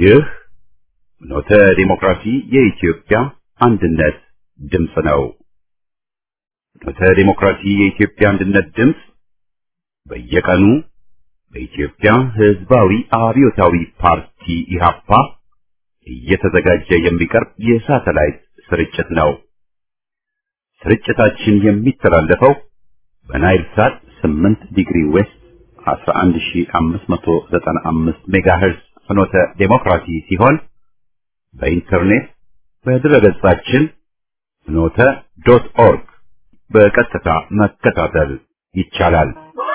ይህ ኖተ ዲሞክራሲ የኢትዮጵያ አንድነት ድምፅ ነው። ኖተ ዲሞክራሲ የኢትዮጵያ አንድነት ድምፅ በየቀኑ በኢትዮጵያ ሕዝባዊ አብዮታዊ ፓርቲ ኢህአፓ እየተዘጋጀ የሚቀርብ የሳተላይት ስርጭት ነው። ስርጭታችን የሚተላለፈው በናይል ሳት 8 ዲግሪ ዌስት 11595 ሜጋሄርዝ ፍኖተ ዴሞክራሲ ሲሆን በኢንተርኔት በድረገጻችን ፍኖተ ዶት ኦርግ በቀጥታ መከታተል ይቻላል።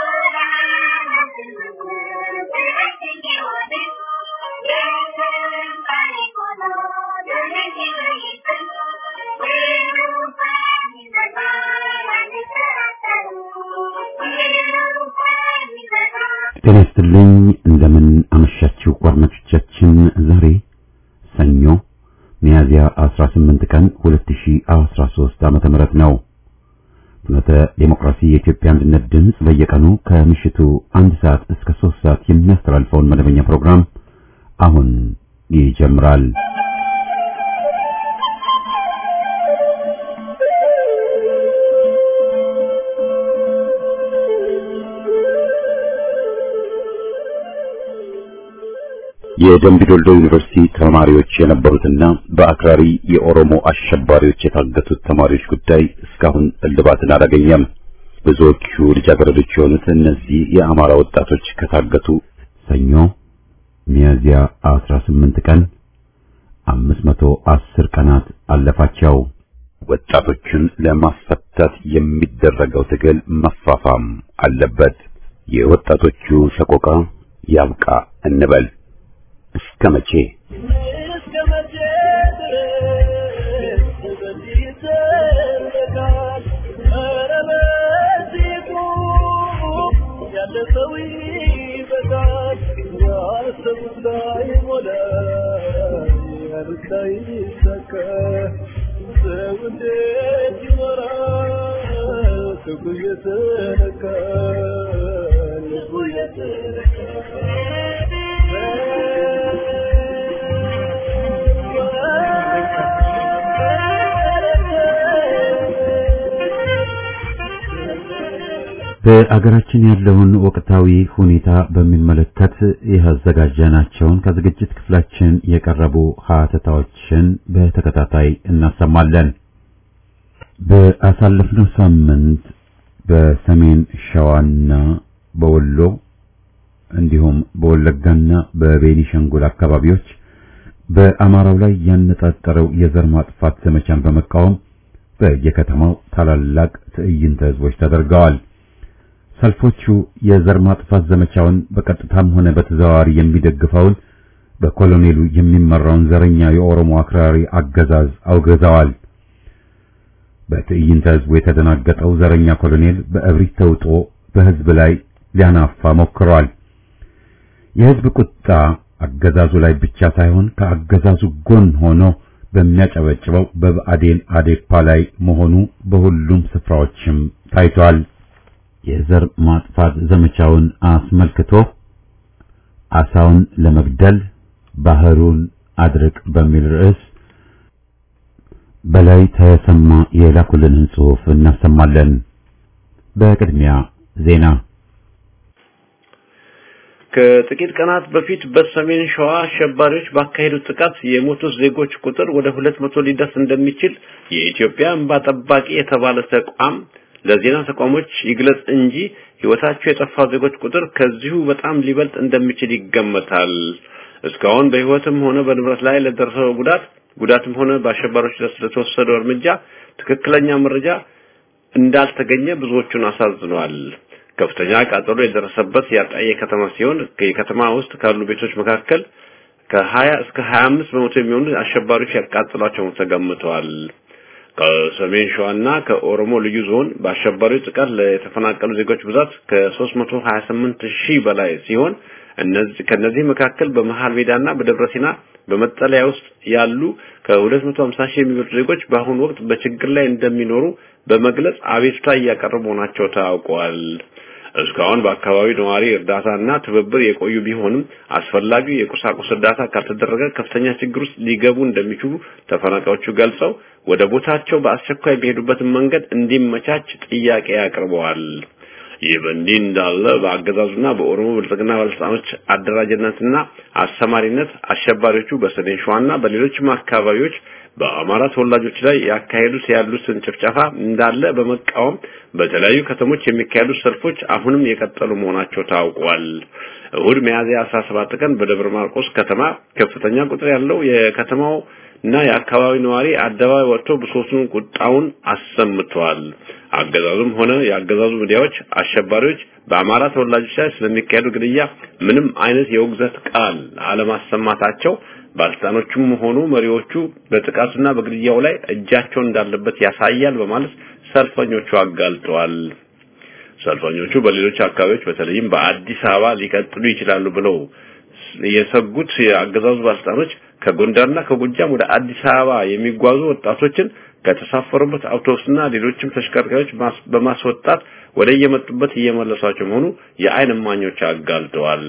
ጤና ይስጥልኝ። እንደምን አመሻችሁ አድማጮቻችን። ዛሬ ሰኞ ሚያዝያ 18 ቀን 2013 ዓመተ ምህረት ነው። ፍኖተ ዴሞክራሲ የኢትዮጵያ አንድነት ድምፅ በየቀኑ ከምሽቱ አንድ ሰዓት እስከ 3 ሰዓት የሚያስተላልፈውን መደበኛ ፕሮግራም አሁን ይጀምራል። የደምቢ ዶልዶ ዩኒቨርሲቲ ተማሪዎች የነበሩትና በአክራሪ የኦሮሞ አሸባሪዎች የታገቱት ተማሪዎች ጉዳይ እስካሁን እልባትን አላገኘም። ብዙዎቹ ልጃገረዶች የሆኑት እነዚህ የአማራ ወጣቶች ከታገቱ ሰኞ ሚያዝያ 18 ቀን 510 ቀናት አለፋቸው። ወጣቶቹን ለማስፈታት የሚደረገው ትግል መፋፋም አለበት። የወጣቶቹ ሰቆቃ ያብቃ እንበል። እስከ መቼ በአገራችን ያለውን ወቅታዊ ሁኔታ በሚመለከት ያዘጋጀናቸውን ከዝግጅት ክፍላችን የቀረቡ ሀተታዎችን በተከታታይ እናሰማለን። በአሳለፍነው ሳምንት በሰሜን ሸዋና በወሎ እንዲሁም በወለጋና በቤኒሻንጉል አካባቢዎች በአማራው ላይ ያነጣጠረው የዘር ማጥፋት ዘመቻን በመቃወም በየከተማው ታላላቅ ትዕይንተ ህዝቦች ተደርገዋል። ሰልፎቹ የዘር ማጥፋት ዘመቻውን በቀጥታም ሆነ በተዘዋዋሪ የሚደግፈውን በኮሎኔሉ የሚመራውን ዘረኛ የኦሮሞ አክራሪ አገዛዝ አውግዘዋል። በትዕይንተ ህዝቡ የተደናገጠው ዘረኛ ኮሎኔል በእብሪት ተውጦ በህዝብ ላይ ሊያናፋ ሞክሯል። የህዝብ ቁጣ አገዛዙ ላይ ብቻ ሳይሆን ከአገዛዙ ጎን ሆኖ በሚያጨበጭበው በብአዴን አዴፓ ላይ መሆኑ በሁሉም ስፍራዎችም ታይቷል። የዘር ማጥፋት ዘመቻውን አስመልክቶ አሳውን ለመግደል ባህሩን አድርቅ በሚል ርዕስ በላይ ተሰማ የላኩልንን ጽሑፍ እናሰማለን። በቅድሚያ ዜና ከጥቂት ቀናት በፊት በሰሜን ሸዋ አሸባሪዎች ባካሄዱት ጥቃት የሞቱት ዜጎች ቁጥር ወደ ሁለት መቶ ሊደርስ እንደሚችል የኢትዮጵያ እንባ ጠባቂ የተባለ ተቋም ለዜና ተቋሞች ይግለጽ እንጂ ህይወታቸው የጠፋ ዜጎች ቁጥር ከዚሁ በጣም ሊበልጥ እንደሚችል ይገመታል። እስካሁን በህይወትም ሆነ በንብረት ላይ ለደረሰው ጉዳት ጉዳትም ሆነ በአሸባሪዎች ለተወሰደው እርምጃ ትክክለኛ መረጃ እንዳልተገኘ ብዙዎቹን አሳዝኗል። ከፍተኛ ቃጠሎ የደረሰበት ያጣየ ከተማ ሲሆን የከተማ ውስጥ ካሉ ቤቶች መካከል ከ20 እስከ 25 በመቶ የሚሆኑ አሸባሪዎች ያቃጥሏቸው ተገምተዋል። ከሰሜን ሸዋና ከኦሮሞ ልዩ ዞን በአሸባሪው ጥቃት የተፈናቀሉ ዜጎች ብዛት ከ328 ሺህ በላይ ሲሆን እነዚህ ከነዚህ መካከል በመሃል ሜዳና በደብረ ሲና በመጠለያ ውስጥ ያሉ ከ250 ሺህ የሚበልጡ ዜጎች በአሁኑ ወቅት በችግር ላይ እንደሚኖሩ በመግለጽ አቤቱታ እያቀረቡ መሆናቸው ታውቋል። እስካሁን በአካባቢው ነዋሪ እርዳታና ትብብር የቆዩ ቢሆንም አስፈላጊው የቁሳቁስ እርዳታ ካልተደረገ ከፍተኛ ችግር ውስጥ ሊገቡ እንደሚችሉ ተፈናቃዮቹ ገልጸው ወደ ቦታቸው በአስቸኳይ የሚሄዱበትን መንገድ እንዲመቻች ጥያቄ አቅርበዋል። ይህ በእንዲህ እንዳለ በአገዛዙና በኦሮሞ ብልጽግና ባለስልጣኖች አደራጅነትና አሰማሪነት አሸባሪዎቹ በሰሜን ሸዋና በሌሎችም አካባቢዎች በአማራ ተወላጆች ላይ ያካሄዱት ያሉትን ጭፍጨፋ እንዳለ በመቃወም በተለያዩ ከተሞች የሚካሄዱ ሰልፎች አሁንም የቀጠሉ መሆናቸው ታውቋል። እሁድ ሚያዝያ 17 ቀን በደብረ ማርቆስ ከተማ ከፍተኛ ቁጥር ያለው የከተማው እና የአካባቢው ነዋሪ አደባባይ ወጥቶ ብሶቱን ቁጣውን አሰምተዋል። አገዛዙም ሆነ የአገዛዙ ሚዲያዎች አሸባሪዎች በአማራ ተወላጆች ላይ ስለሚካሄዱ ግድያ ምንም አይነት የውግዘት ቃል አለማሰማታቸው ባለስልጣኖቹም ሆኑ መሪዎቹ በጥቃቱና በግድያው ላይ እጃቸው እንዳለበት ያሳያል በማለት ሰልፈኞቹ አጋልጠዋል። ሰልፈኞቹ በሌሎች አካባቢዎች በተለይም በአዲስ አበባ ሊቀጥሉ ይችላሉ ብለው የሰጉት የአገዛዙ ባለስልጣኖች ከጎንደርና ከጎጃም ወደ አዲስ አበባ የሚጓዙ ወጣቶችን ከተሳፈሩበት አውቶቡስና ሌሎችም ተሽከርካሪዎች በማስወጣት ወደ የመጡበት እየመለሷቸው መሆኑ የዓይን እማኞች አጋልጠዋል።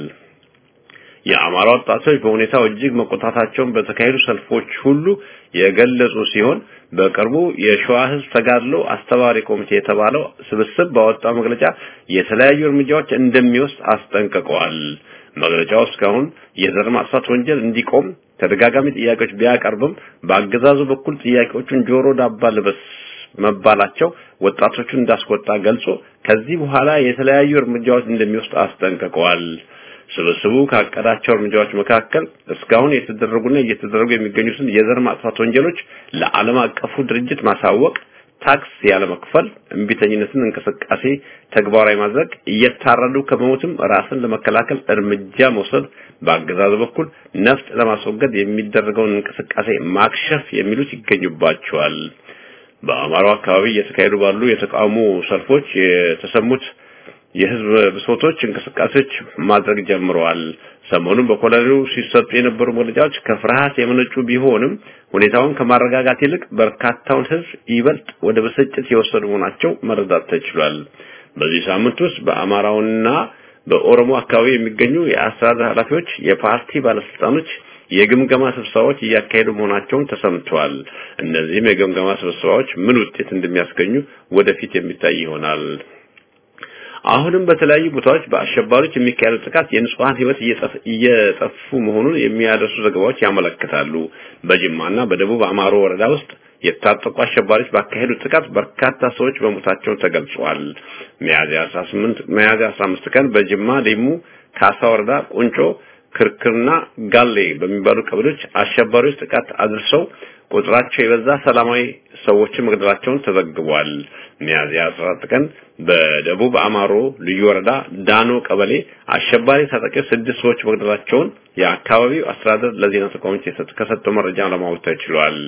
የአማራ ወጣቶች በሁኔታው እጅግ መቆጣታቸውን በተካሄዱ ሰልፎች ሁሉ የገለጹ ሲሆን በቅርቡ የሸዋ ሕዝብ ተጋድሎ አስተባባሪ ኮሚቴ የተባለው ስብስብ ባወጣው መግለጫ የተለያዩ እርምጃዎች እንደሚወስድ አስጠንቅቀዋል። መግለጫው እስካሁን የዘር ማጥፋት ወንጀል እንዲቆም ተደጋጋሚ ጥያቄዎች ቢያቀርብም በአገዛዙ በኩል ጥያቄዎቹን ጆሮ ዳባ ልበስ መባላቸው ወጣቶቹን እንዳስቆጣ ገልጾ ከዚህ በኋላ የተለያዩ እርምጃዎች እንደሚወስድ አስጠንቅቀዋል። ስብስቡ ካቀዳቸው እርምጃዎች መካከል እስካሁን የተደረጉና እየተደረጉ የሚገኙትን የዘር ማጥፋት ወንጀሎች ለዓለም አቀፉ ድርጅት ማሳወቅ፣ ታክስ ያለመክፈል፣ እምቢተኝነትን እንቅስቃሴ ተግባራዊ ማድረግ፣ እየታረዱ ከመሞትም ራስን ለመከላከል እርምጃ መውሰድ፣ በአገዛዙ በኩል ነፍጥ ለማስወገድ የሚደረገውን እንቅስቃሴ ማክሸፍ የሚሉት ይገኙባቸዋል። በአማራው አካባቢ እየተካሄዱ ባሉ የተቃውሞ ሰልፎች የተሰሙት የህዝብ ብሶቶች እንቅስቃሴዎች ማድረግ ጀምረዋል። ሰሞኑን በኮሎኔሉ ሲሰጡ የነበሩ መግለጫዎች ከፍርሃት የመነጩ ቢሆንም ሁኔታውን ከማረጋጋት ይልቅ በርካታውን ህዝብ ይበልጥ ወደ ብስጭት የወሰዱ መሆናቸው መረዳት ተችሏል። በዚህ ሳምንት ውስጥ በአማራውና በኦሮሞ አካባቢ የሚገኙ የአስተዳደር ኃላፊዎች፣ የፓርቲ ባለስልጣኖች የግምገማ ስብሰባዎች እያካሄዱ መሆናቸውን ተሰምተዋል። እነዚህም የግምገማ ስብሰባዎች ምን ውጤት እንደሚያስገኙ ወደፊት የሚታይ ይሆናል። አሁንም በተለያዩ ቦታዎች በአሸባሪዎች የሚካሄዱ ጥቃት የንጹሃን ህይወት እየጠፉ መሆኑን የሚያደርሱ ዘገባዎች ያመለክታሉ። በጅማና በደቡብ አማሮ ወረዳ ውስጥ የታጠቁ አሸባሪዎች ባካሄዱት ጥቃት በርካታ ሰዎች በሞታቸው ተገልጿል። ሚያዝያ 18 ሚያዝያ 15 ቀን በጅማ ሊሙ ካሳ ወረዳ ቁንጮ ክርክርና ጋሌ በሚባሉ ቀበሌዎች አሸባሪዎች ጥቃት አድርሰው ቁጥራቸው የበዛ ሰላማዊ ሰዎችን መግደላቸውን ተዘግቧል። ሚያዝያ 14 ቀን በደቡብ አማሮ ልዩ ወረዳ ዳኖ ቀበሌ አሸባሪ ታጣቂዎች ስድስት ሰዎች መግደላቸውን የአካባቢው አስተዳደር ለዜና ተቋሞች ከሰጠው መረጃ ለማወቅ ተችሏል።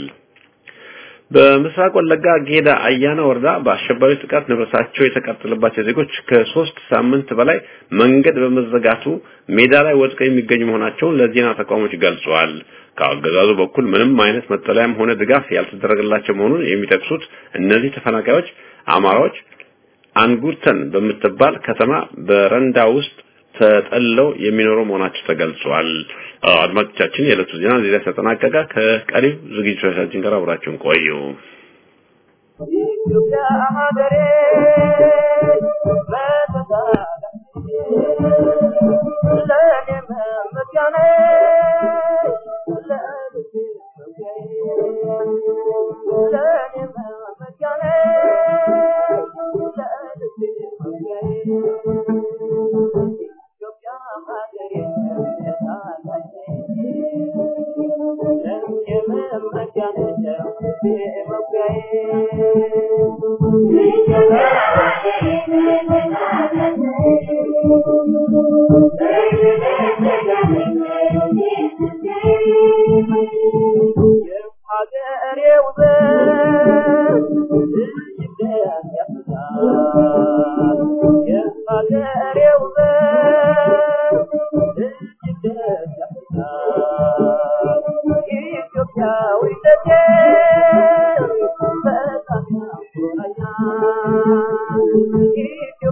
በምስራቅ ወለጋ ጌዳ አያና ወረዳ በአሸባሪ ጥቃት ንብረታቸው የተቃጠለባቸው ዜጎች ከሶስት ሳምንት በላይ መንገድ በመዘጋቱ ሜዳ ላይ ወድቀው የሚገኙ መሆናቸውን ለዜና ተቋሞች ገልጸዋል። ከአገዛዙ በኩል ምንም አይነት መጠለያም ሆነ ድጋፍ ያልተደረገላቸው መሆኑን የሚጠቅሱት እነዚህ ተፈናቃዮች አማራዎች አንጉርተን በምትባል ከተማ በረንዳ ውስጥ ተጠልለው የሚኖሩ መሆናቸው ተገልጿል። አድማጮቻችን፣ የዕለቱ ዜና እዚህ ላይ ተጠናቀቀ። ከቀሪው ዝግጅቶቻችን ጋር አብራችሁን ቆዩ።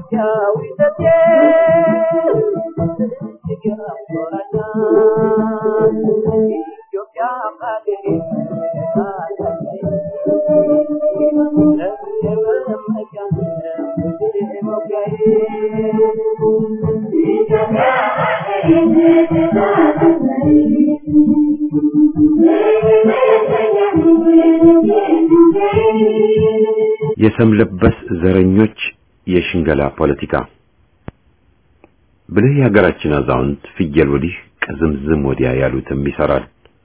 የሰም ለበስ ዘረኞች የሽንገላ ፖለቲካ ብልህ የሀገራችን አዛውንት ፍየል ወዲህ ቅዝምዝም ወዲያ ያሉትም ይሰራል።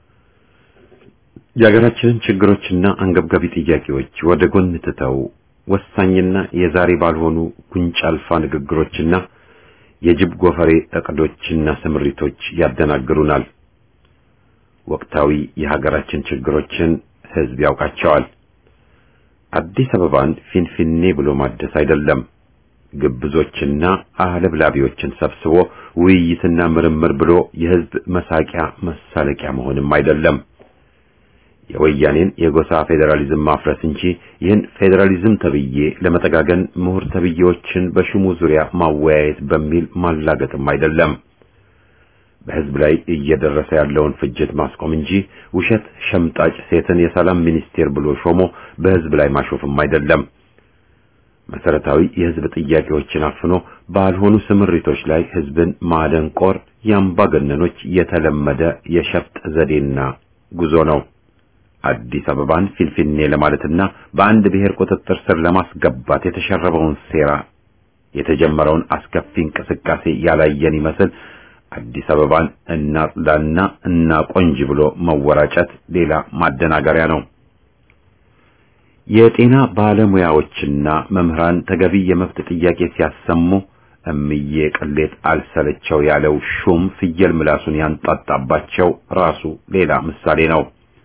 የሀገራችንን ችግሮችና አንገብጋቢ ጥያቄዎች ወደ ጎን ትተው ወሳኝና የዛሬ ባልሆኑ ጉንጭ አልፋ ንግግሮችና የጅብ ጎፈሬ እቅዶችና ስምሪቶች ያደናግሩናል። ወቅታዊ የሀገራችን ችግሮችን ህዝብ ያውቃቸዋል። አዲስ አበባን ፊንፊኔ ብሎ ማደስ አይደለም። ግብዞችና አለብላቢዎችን ሰብስቦ ውይይትና ምርምር ብሎ የህዝብ መሳቂያ መሳለቂያ መሆንም አይደለም። የወያኔን የጎሳ ፌዴራሊዝም ማፍረስ እንጂ ይህን ፌዴራሊዝም ተብዬ ለመጠጋገን ምሁር ተብዬዎችን በሽሙ ዙሪያ ማወያየት በሚል ማላገጥም አይደለም። በህዝብ ላይ እየደረሰ ያለውን ፍጅት ማስቆም እንጂ ውሸት ሸምጣጭ ሴትን የሰላም ሚኒስቴር ብሎ ሾሞ በህዝብ ላይ ማሾፍም አይደለም። መሰረታዊ የህዝብ ጥያቄዎችን አፍኖ ባልሆኑ ስምሪቶች ላይ ህዝብን ማደንቆር የአምባገነኖች የተለመደ የሸፍጥ ዘዴና ጉዞ ነው። አዲስ አበባን ፊንፊኔ ለማለትና በአንድ ብሔር ቁጥጥር ስር ለማስገባት የተሸረበውን ሴራ የተጀመረውን አስከፊ እንቅስቃሴ ያላየን ይመስል አዲስ አበባን እናጽዳና እናቆንጅ ብሎ መወራጨት ሌላ ማደናገሪያ ነው። የጤና ባለሙያዎችና መምህራን ተገቢ የመብት ጥያቄ ሲያሰሙ እምዬ ቅሌት አልሰለቸው ያለው ሹም ፍየል ምላሱን ያንጣጣባቸው ራሱ ሌላ ምሳሌ ነው።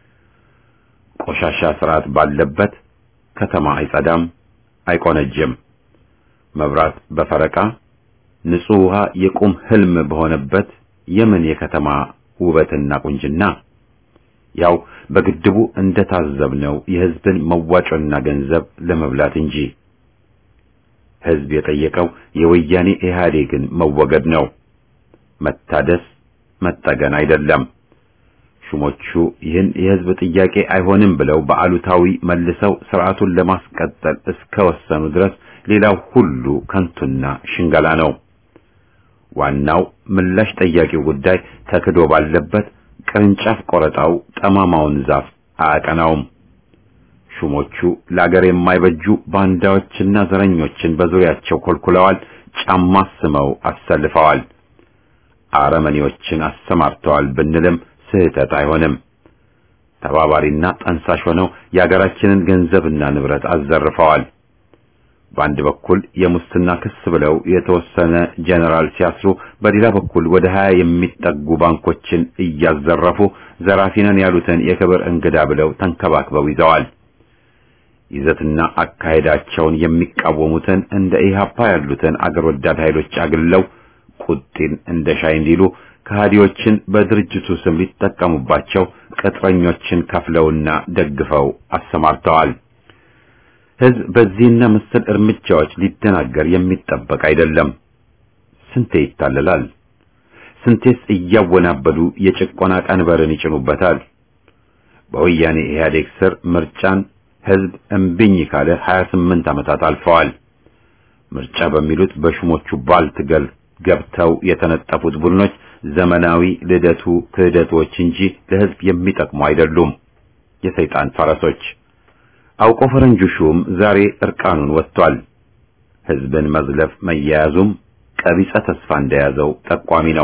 ቆሻሻ ስርዓት ባለበት ከተማ አይጸዳም፣ አይቆነጅም። መብራት በፈረቃ ንጹህ ውሃ የቁም ህልም በሆነበት የምን የከተማ ውበትና ቁንጅና? ያው በግድቡ እንደታዘብነው የህዝብን መዋጮና ገንዘብ ለመብላት እንጂ። ህዝብ የጠየቀው የወያኔ ኢህአዴግን መወገድ ነው፣ መታደስ መጠገን አይደለም። ሹሞቹ ይህን የህዝብ ጥያቄ አይሆንም ብለው በአሉታዊ መልሰው ስርዓቱን ለማስቀጠል እስከወሰኑ ድረስ ሌላው ሁሉ ከንቱና ሽንገላ ነው። ዋናው ምላሽ ጠያቂው ጉዳይ ተክዶ ባለበት ቅርንጫፍ ቆረጣው ጠማማውን ዛፍ አያቀናውም። ሹሞቹ ለአገር የማይበጁ ባንዳዎችና ዘረኞችን በዙሪያቸው ኮልኩለዋል፣ ጫማ ስመው አሰልፈዋል፣ አረመኔዎችን አሰማርተዋል ብንልም ስህተት አይሆንም። ተባባሪና ጠንሳሽ ሆነው የአገራችንን ገንዘብና ንብረት አዘርፈዋል። በአንድ በኩል የሙስና ክስ ብለው የተወሰነ ጀነራል ሲያስሩ፣ በሌላ በኩል ወደ ሀያ የሚጠጉ ባንኮችን እያዘረፉ ዘራፊነን ያሉትን የክብር እንግዳ ብለው ተንከባክበው ይዘዋል። ይዘትና አካሄዳቸውን የሚቃወሙትን እንደ ኢህአፓ ያሉትን አገር ወዳድ ኃይሎች አግለው ቁጢን እንደ ሻይ እንዲሉ ከሃዲዎችን በድርጅቱ ስም ሊጠቀሙባቸው ቅጥረኞችን ከፍለውና ደግፈው አሰማርተዋል። ህዝብ በዚህና መሰል እርምጃዎች ሊደናገር የሚጠበቅ አይደለም። ስንቴ ይታለላል? ስንቴስ እያወናበዱ የጭቆና ቀንበርን ይጭኑበታል? በወያኔ ኢህአዴግ ስር ምርጫን ህዝብ እምቢኝ ካለ 28 ዓመታት አልፈዋል። ምርጫ በሚሉት በሹሞቹ ባልትገል ገብተው የተነጠፉት ቡድኖች ዘመናዊ ልደቱ ክህደቶች እንጂ ለህዝብ የሚጠቅሙ አይደሉም። የሰይጣን ፈረሶች አውቆ ፈረንጁ ሹም ዛሬ እርቃኑን ወጥቷል። ህዝብን መዝለፍ መያያዙም ቀቢጸ ተስፋ እንደያዘው ጠቋሚ ነው።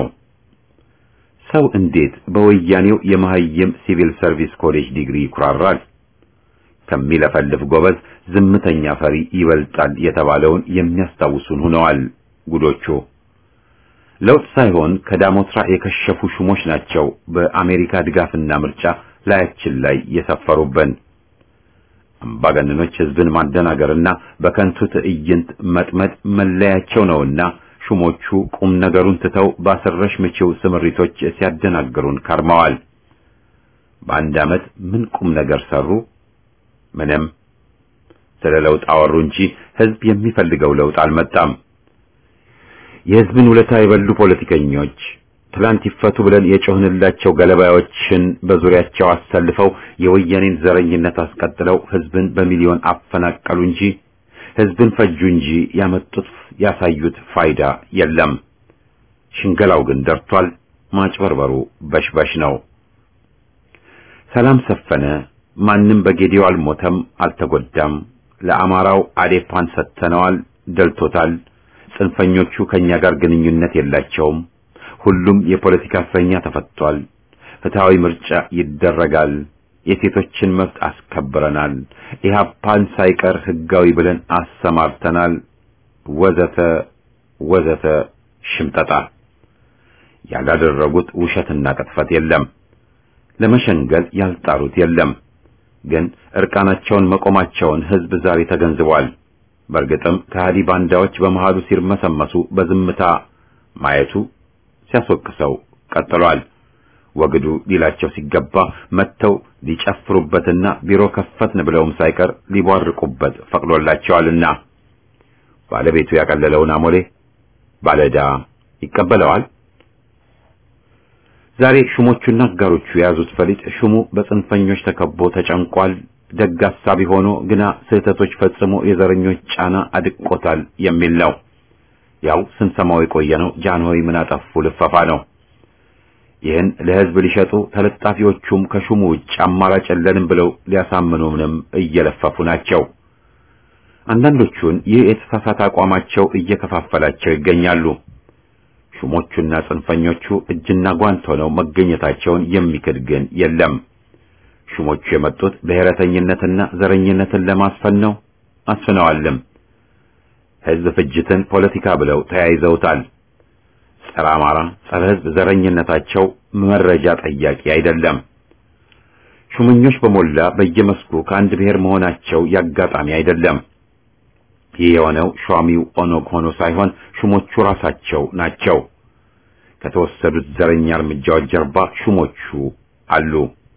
ሰው እንዴት በወያኔው የመሐይም ሲቪል ሰርቪስ ኮሌጅ ዲግሪ ይኩራራል? ከሚለፈልፍ ጎበዝ ዝምተኛ ፈሪ ይበልጣል የተባለውን የሚያስታውሱን ሆነዋል ጉዶቹ። ለውጥ ሳይሆን ከዳሞትራ የከሸፉ ሹሞች ናቸው በአሜሪካ ድጋፍና ምርጫ ላያችን ላይ የሰፈሩብን። አምባገነኖች ህዝብን ማደናገርና በከንቱ ትዕይንት መጥመድ መለያቸው ነውና ሹሞቹ ቁም ነገሩን ትተው ባሰረሽ ምችው ስምሪቶች ሲያደናግሩን ከርመዋል። በአንድ ዓመት ምን ቁም ነገር ሰሩ? ምንም። ስለ ለውጥ አወሩ እንጂ ህዝብ የሚፈልገው ለውጥ አልመጣም። የሕዝብን ውለታ የበሉ ፖለቲከኞች ትላንት ይፈቱ ብለን የጮህንላቸው ገለባዮችን በዙሪያቸው አሰልፈው የወያኔን ዘረኝነት አስቀጥለው ሕዝብን በሚሊዮን አፈናቀሉ እንጂ ሕዝብን ፈጁ እንጂ ያመጡት ያሳዩት ፋይዳ የለም። ሽንገላው ግን ደርቷል። ማጭበርበሩ በሽበሽ ነው። ሰላም ሰፈነ። ማንም በጌዲዮ አልሞተም፣ አልተጎዳም። ለአማራው አዴፓን ሰጥተነዋል፣ ደልቶታል። ጽንፈኞቹ ከኛ ጋር ግንኙነት የላቸውም። ሁሉም የፖለቲካ እስረኛ ተፈቷል። ፍትሃዊ ምርጫ ይደረጋል። የሴቶችን መብት አስከብረናል። ኢህአፓን ሳይቀር ህጋዊ ብለን አሰማርተናል። ወዘተ ወዘተ ሽምጠጣ ያላደረጉት ውሸትና ቅጥፈት የለም። ለመሸንገል ያልጣሩት የለም። ግን እርቃናቸውን መቆማቸውን ህዝብ ዛሬ ተገንዝቧል። በእርግጥም ከሃዲ ባንዳዎች በመሃሉ ሲርመሰመሱ በዝምታ ማየቱ ሲያስወቅሰው ቀጥሏል። ወግዱ ሊላቸው ሲገባ መጥተው ሊጨፍሩበትና ቢሮ ከፈትን ብለውም ሳይቀር ሊቧርቁበት ፈቅዶላቸዋልና ባለቤቱ ያቀለለውን አሞሌ ባለዕዳ ይቀበለዋል። ዛሬ ሹሞቹና አጋሮቹ የያዙት ፈሊጥ ሹሙ በጽንፈኞች ተከቦ ተጨንቋል። ደግ አሳቢ ሆኖ ግና ስህተቶች ፈጽሞ የዘረኞች ጫና አድቆታል የሚል ነው። ያው ስንሰማው የቆየ ነው። ጃንሆይ ምን አጠፉ ልፈፋ ነው። ይህን ለህዝብ ሊሸጡ ተለጣፊዎቹም ከሹሙ ውጭ አማራጭ የለንም ብለው ሊያሳምኑንም እየለፈፉ ናቸው። አንዳንዶቹን ይህ የተሳሳተ አቋማቸው እየከፋፈላቸው ይገኛሉ። ሹሞቹና ጽንፈኞቹ እጅና ጓንት ሆነው መገኘታቸውን የሚክድ ግን የለም። ሹሞቹ የመጡት ብሔረተኝነትና ዘረኝነትን ለማስፈን ነው፣ አስፍነዋልም። ህዝብ ፍጅትን ፖለቲካ ብለው ተያይዘውታል። ጸረ አማራ፣ ጸረ ህዝብ ዘረኝነታቸው መረጃ ጠያቂ አይደለም። ሹመኞች በሞላ በየመስኩ ከአንድ ብሔር መሆናቸው ያጋጣሚ አይደለም። ይህ የሆነው ሿሚው ኦነግ ሆኖ ሳይሆን ሹሞቹ ራሳቸው ናቸው። ከተወሰዱት ዘረኛ እርምጃዎች ጀርባ ሹሞቹ አሉ።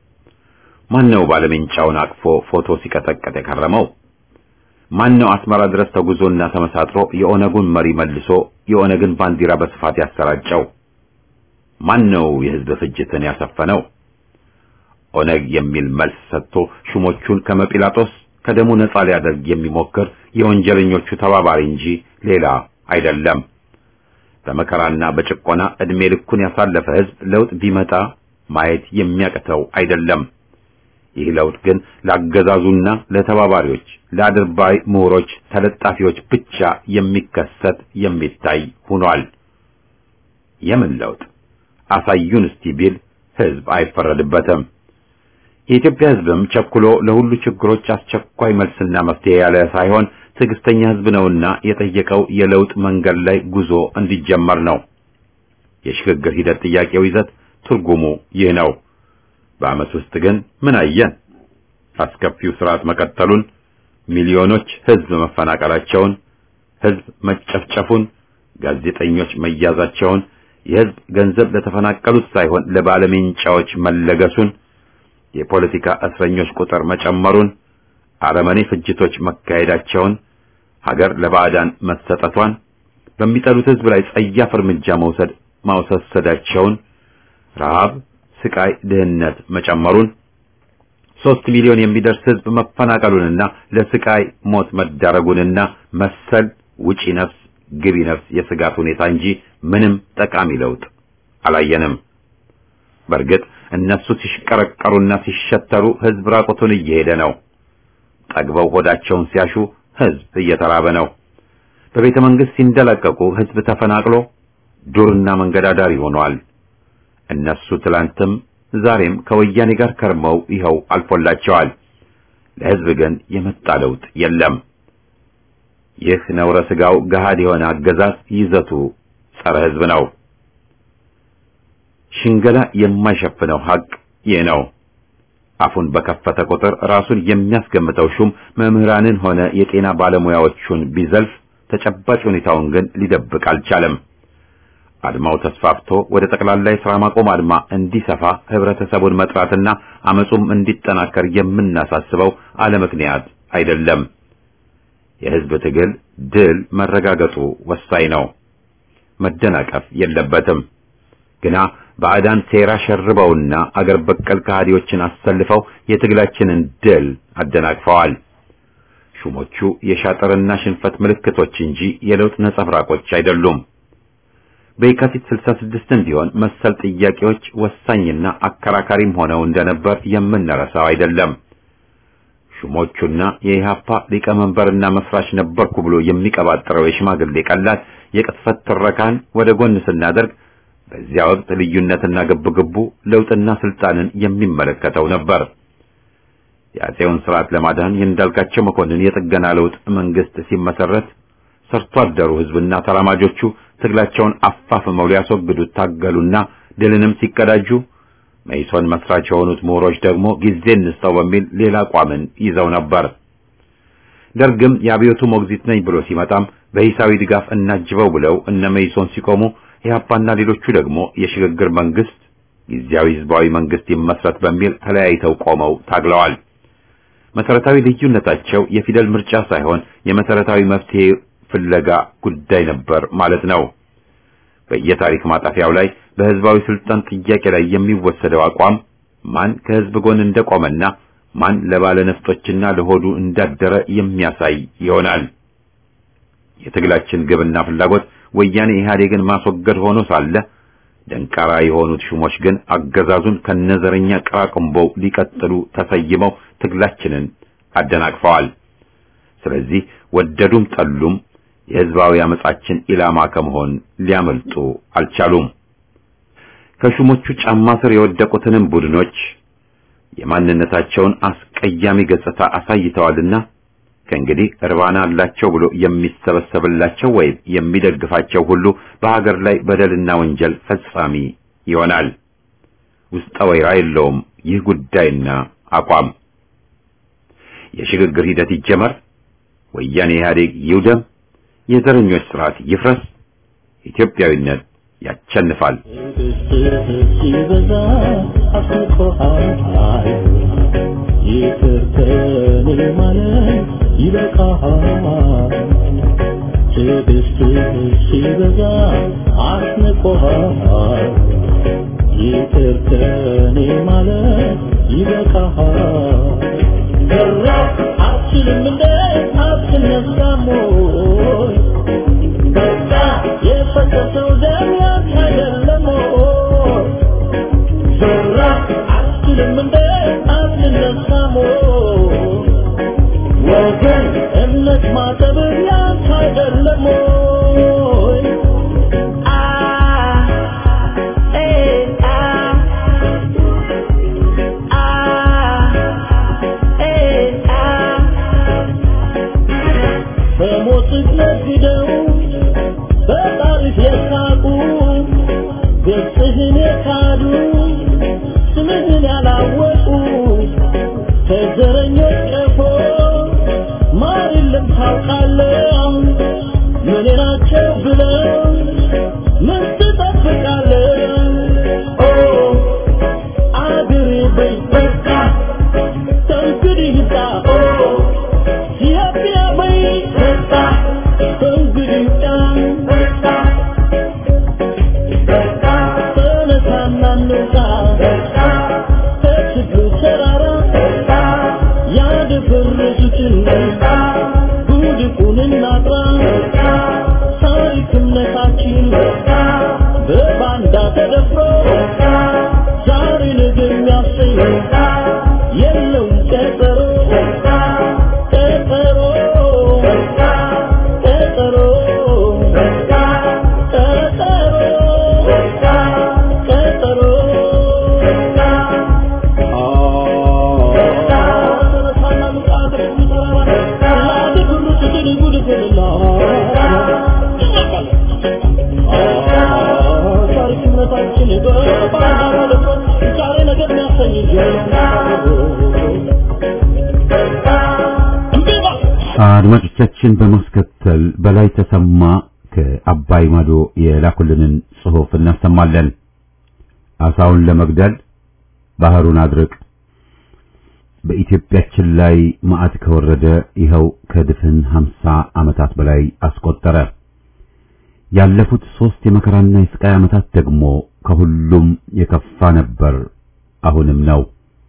ማነው ባለሜንጫውን አቅፎ ፎቶ ሲቀጠቀጥ የከረመው? ማነው አስመራ ድረስ ተጉዞና ተመሳጥሮ የኦነጉን መሪ መልሶ የኦነግን ባንዲራ በስፋት ያሰራጨው? ማነው የህዝብ ፍጅትን ያሰፈነው? ኦነግ የሚል መልስ ሰጥቶ ሹሞቹን ከመጲላጦስ ከደሙ ነጻ ሊያደርግ የሚሞክር የወንጀለኞቹ ተባባሪ እንጂ ሌላ አይደለም። በመከራና በጭቆና እድሜ ልኩን ያሳለፈ ህዝብ ለውጥ ቢመጣ ማየት የሚያቅተው አይደለም። ይህ ለውጥ ግን ላገዛዙና ለተባባሪዎች፣ ለአድርባይ ምሁሮች፣ ተለጣፊዎች ብቻ የሚከሰት የሚታይ ሆኗል። የምን ለውጥ አሳዩን እስቲ ቢል ህዝብ አይፈረድበትም። የኢትዮጵያ ህዝብም ቸኩሎ ለሁሉ ችግሮች አስቸኳይ መልስና መፍትሄ ያለ ሳይሆን ትዕግስተኛ ህዝብ ነውና የጠየቀው የለውጥ መንገድ ላይ ጉዞ እንዲጀመር ነው። የሽግግር ሂደት ጥያቄው ይዘት ትርጉሙ ይህ ነው። በዓመት ውስጥ ግን ምን አየን? አስከፊው ስርዓት መቀጠሉን፣ ሚሊዮኖች ህዝብ መፈናቀላቸውን፣ ህዝብ መጨፍጨፉን፣ ጋዜጠኞች መያዛቸውን፣ የህዝብ ገንዘብ ለተፈናቀሉት ሳይሆን ለባለሜንጫዎች መለገሱን፣ የፖለቲካ እስረኞች ቁጥር መጨመሩን፣ አረመኔ ፍጅቶች መካሄዳቸውን፣ ሀገር ለባዕዳን መሰጠቷን፣ በሚጠሉት ህዝብ ላይ ጸያፍ እርምጃ መውሰድ ማውሰሰዳቸውን፣ ረሃብ፣ ስቃይ፣ ድህነት መጨመሩን፣ ሶስት ሚሊዮን የሚደርስ ህዝብ መፈናቀሉንና ለስቃይ ሞት መዳረጉንና መሰል ውጪ ነፍስ ግቢ ነፍስ የስጋት ሁኔታ እንጂ ምንም ጠቃሚ ለውጥ አላየንም። በእርግጥ እነሱ ሲሽቀረቀሩና ሲሸተሩ ህዝብ ራቁቱን እየሄደ ነው። ጠግበው ሆዳቸውን ሲያሹ ህዝብ እየተራበ ነው። በቤተ መንግስት ሲንደላቀቁ ህዝብ ተፈናቅሎ ዱርና መንገድ አዳሪ ሆኗል። እነሱ ትላንትም ዛሬም ከወያኔ ጋር ከርመው ይኸው አልፎላቸዋል። ለህዝብ ግን የመጣ ለውጥ የለም። ይህ ነውረ ስጋው ገሃድ የሆነ አገዛዝ ይዘቱ ጸረ ህዝብ ነው። ሽንገላ የማይሸፍነው ሀቅ ይህ ነው። አፉን በከፈተ ቁጥር ራሱን የሚያስገምተው ሹም መምህራንን ሆነ የጤና ባለሙያዎቹን ቢዘልፍ ተጨባጭ ሁኔታውን ግን ሊደብቅ አልቻለም። አድማው ተስፋፍቶ ወደ ጠቅላላ የሥራ ማቆም አድማ እንዲሰፋ ህብረተሰቡን መጥራትና አመጹም እንዲጠናከር የምናሳስበው አለ ምክንያት አይደለም። የህዝብ ትግል ድል መረጋገጡ ወሳኝ ነው። መደናቀፍ የለበትም። ግና ባዕዳን ሴራ ሸርበውና አገር በቀል ከሃዲዎችን አሰልፈው የትግላችንን ድል አደናቅፈዋል። ሹሞቹ የሻጥርና ሽንፈት ምልክቶች እንጂ የለውጥ ነጸብራቆች አይደሉም። በየካቲት 66 ቢሆን መሰል ጥያቄዎች ወሳኝና አከራካሪም ሆነው እንደነበር የምንረሳው አይደለም። ሹሞቹና የኢህአፓ ሊቀመንበርና መስራች ነበርኩ ብሎ የሚቀባጥረው የሽማግሌ ቀላል የቅጥፈት ትረካን ወደ ጎን ስናደርግ በዚያ ወቅት ልዩነትና ግብግቡ ለውጥና ስልጣንን የሚመለከተው ነበር። የአፄውን ስርዓት ለማዳን የእንዳልካቸው መኮንን የጥገና ለውጥ መንግስት ሲመሰረት ሰርቶ አደሩ ህዝብና ተራማጆቹ ትግላቸውን አፋፍመው ሊያስወግዱት ታገሉና ድልንም ሲቀዳጁ መኢሶን መስራች የሆኑት ምሁሮች ደግሞ ጊዜ እንስጠው በሚል ሌላ አቋምን ይዘው ነበር። ደርግም የአብዮቱ ሞግዚት ነኝ ብሎ ሲመጣም በሂሳዊ ድጋፍ እናጅበው ብለው እነ መኢሶን ሲቆሙ ኢህአፓና ሌሎቹ ደግሞ የሽግግር መንግስት ጊዜያዊ ህዝባዊ መንግስት ይመስረት በሚል ተለያይተው ቆመው ታግለዋል። መሰረታዊ ልዩነታቸው የፊደል ምርጫ ሳይሆን የመሰረታዊ መፍትሄ ፍለጋ ጉዳይ ነበር ማለት ነው። በየታሪክ ማጣፊያው ላይ በህዝባዊ ስልጣን ጥያቄ ላይ የሚወሰደው አቋም ማን ከህዝብ ጎን እንደቆመና ማን ለባለ ነፍጦችና ለሆዱ እንዳደረ የሚያሳይ ይሆናል። የትግላችን ግብና ፍላጎት ወያኔ ኢህአዴግን ማስወገድ ሆኖ ሳለ ደንቃራ የሆኑት ሹሞች ግን አገዛዙን ከነዘረኛ ቅራቅንቦው ሊቀጥሉ ተሰይመው ትግላችንን አደናቅፈዋል። ስለዚህ ወደዱም ጠሉም የህዝባዊ አመጻችን ኢላማ ከመሆን ሊያመልጡ አልቻሉም። ከሹሞቹ ጫማ ስር የወደቁትንም ቡድኖች የማንነታቸውን አስቀያሚ ገጽታ አሳይተዋልና ከእንግዲህ እርባና አላቸው ብሎ የሚሰበሰብላቸው ወይም የሚደግፋቸው ሁሉ በሀገር ላይ በደልና ወንጀል ፈጻሚ ይሆናል። ውስጠ ወይራ የለውም ይህ ጉዳይና አቋም። የሽግግር ሂደት ይጀመር፣ ወያኔ ኢህአዴግ ይውደም፣ የዘረኞች ስርዓት ይፍረስ፣ ኢትዮጵያዊነት ያቸንፋል። ሲበዛ አስቆሃል ይቅር ከኔ ማለት ይበቃሃል። ትዕግስትህ ሲበዛ አስንቆሃል ይቅር ከኔ ማለት ይበቃሃል። ዘራ አትችልም እንደ አትነሳም ወይ? በቃ የፈሰሰው ደም ያንተ አይደለም ወይ? ዘራ አትችልም እንደ አትነሳም ወይ? ወገን እምነት ማጠብ ያንተ አይደለም ወይ? አ ኤ አ አ ኤ አ በሞትህ ነግደው በጣሪፍ የሳቁ ገጽህን የካዱ ስምህን ያላወቁ ከዘረኞች ቀፎ ማር የለም ታውቃለህ ምን ናቸው ብለው ምን ትጠብቃለህ ኦ አገሬ በይ በቃ ከእንግዲህ ሂዳ ኦ ኢትዮጵያ በይ በቃ ከእንግዲህ ሂዳ በቃ ተነሳና እንውጣ ከችግሩ ተራራ ያደፈረሱትን ጉድፉን እናጥራ ታሪክ እምነታችን በባንዳ ተደፍሮ ዛሬ ነገ የሚያሰኝ የለውም ቀጠሮ ቀጠሮ ቀጠሮ ቀጠሮ ታሪክነታችን በባንዳ ተደፍሮ ዛሬ ነገ የሚያሰኝ አድማጮቻችን በማስከተል በላይ ተሰማ ከአባይ ማዶ የላኩልንን ጽሑፍ እናሰማለን። አሳውን ለመግደል ባህሩን አድርቅ። በኢትዮጵያችን ላይ መዓት ከወረደ ይኸው ከድፍን ሀምሳ ዓመታት በላይ አስቆጠረ። ያለፉት ሦስት የመከራና የስቃይ ዓመታት ደግሞ ከሁሉም የከፋ ነበር፣ አሁንም ነው።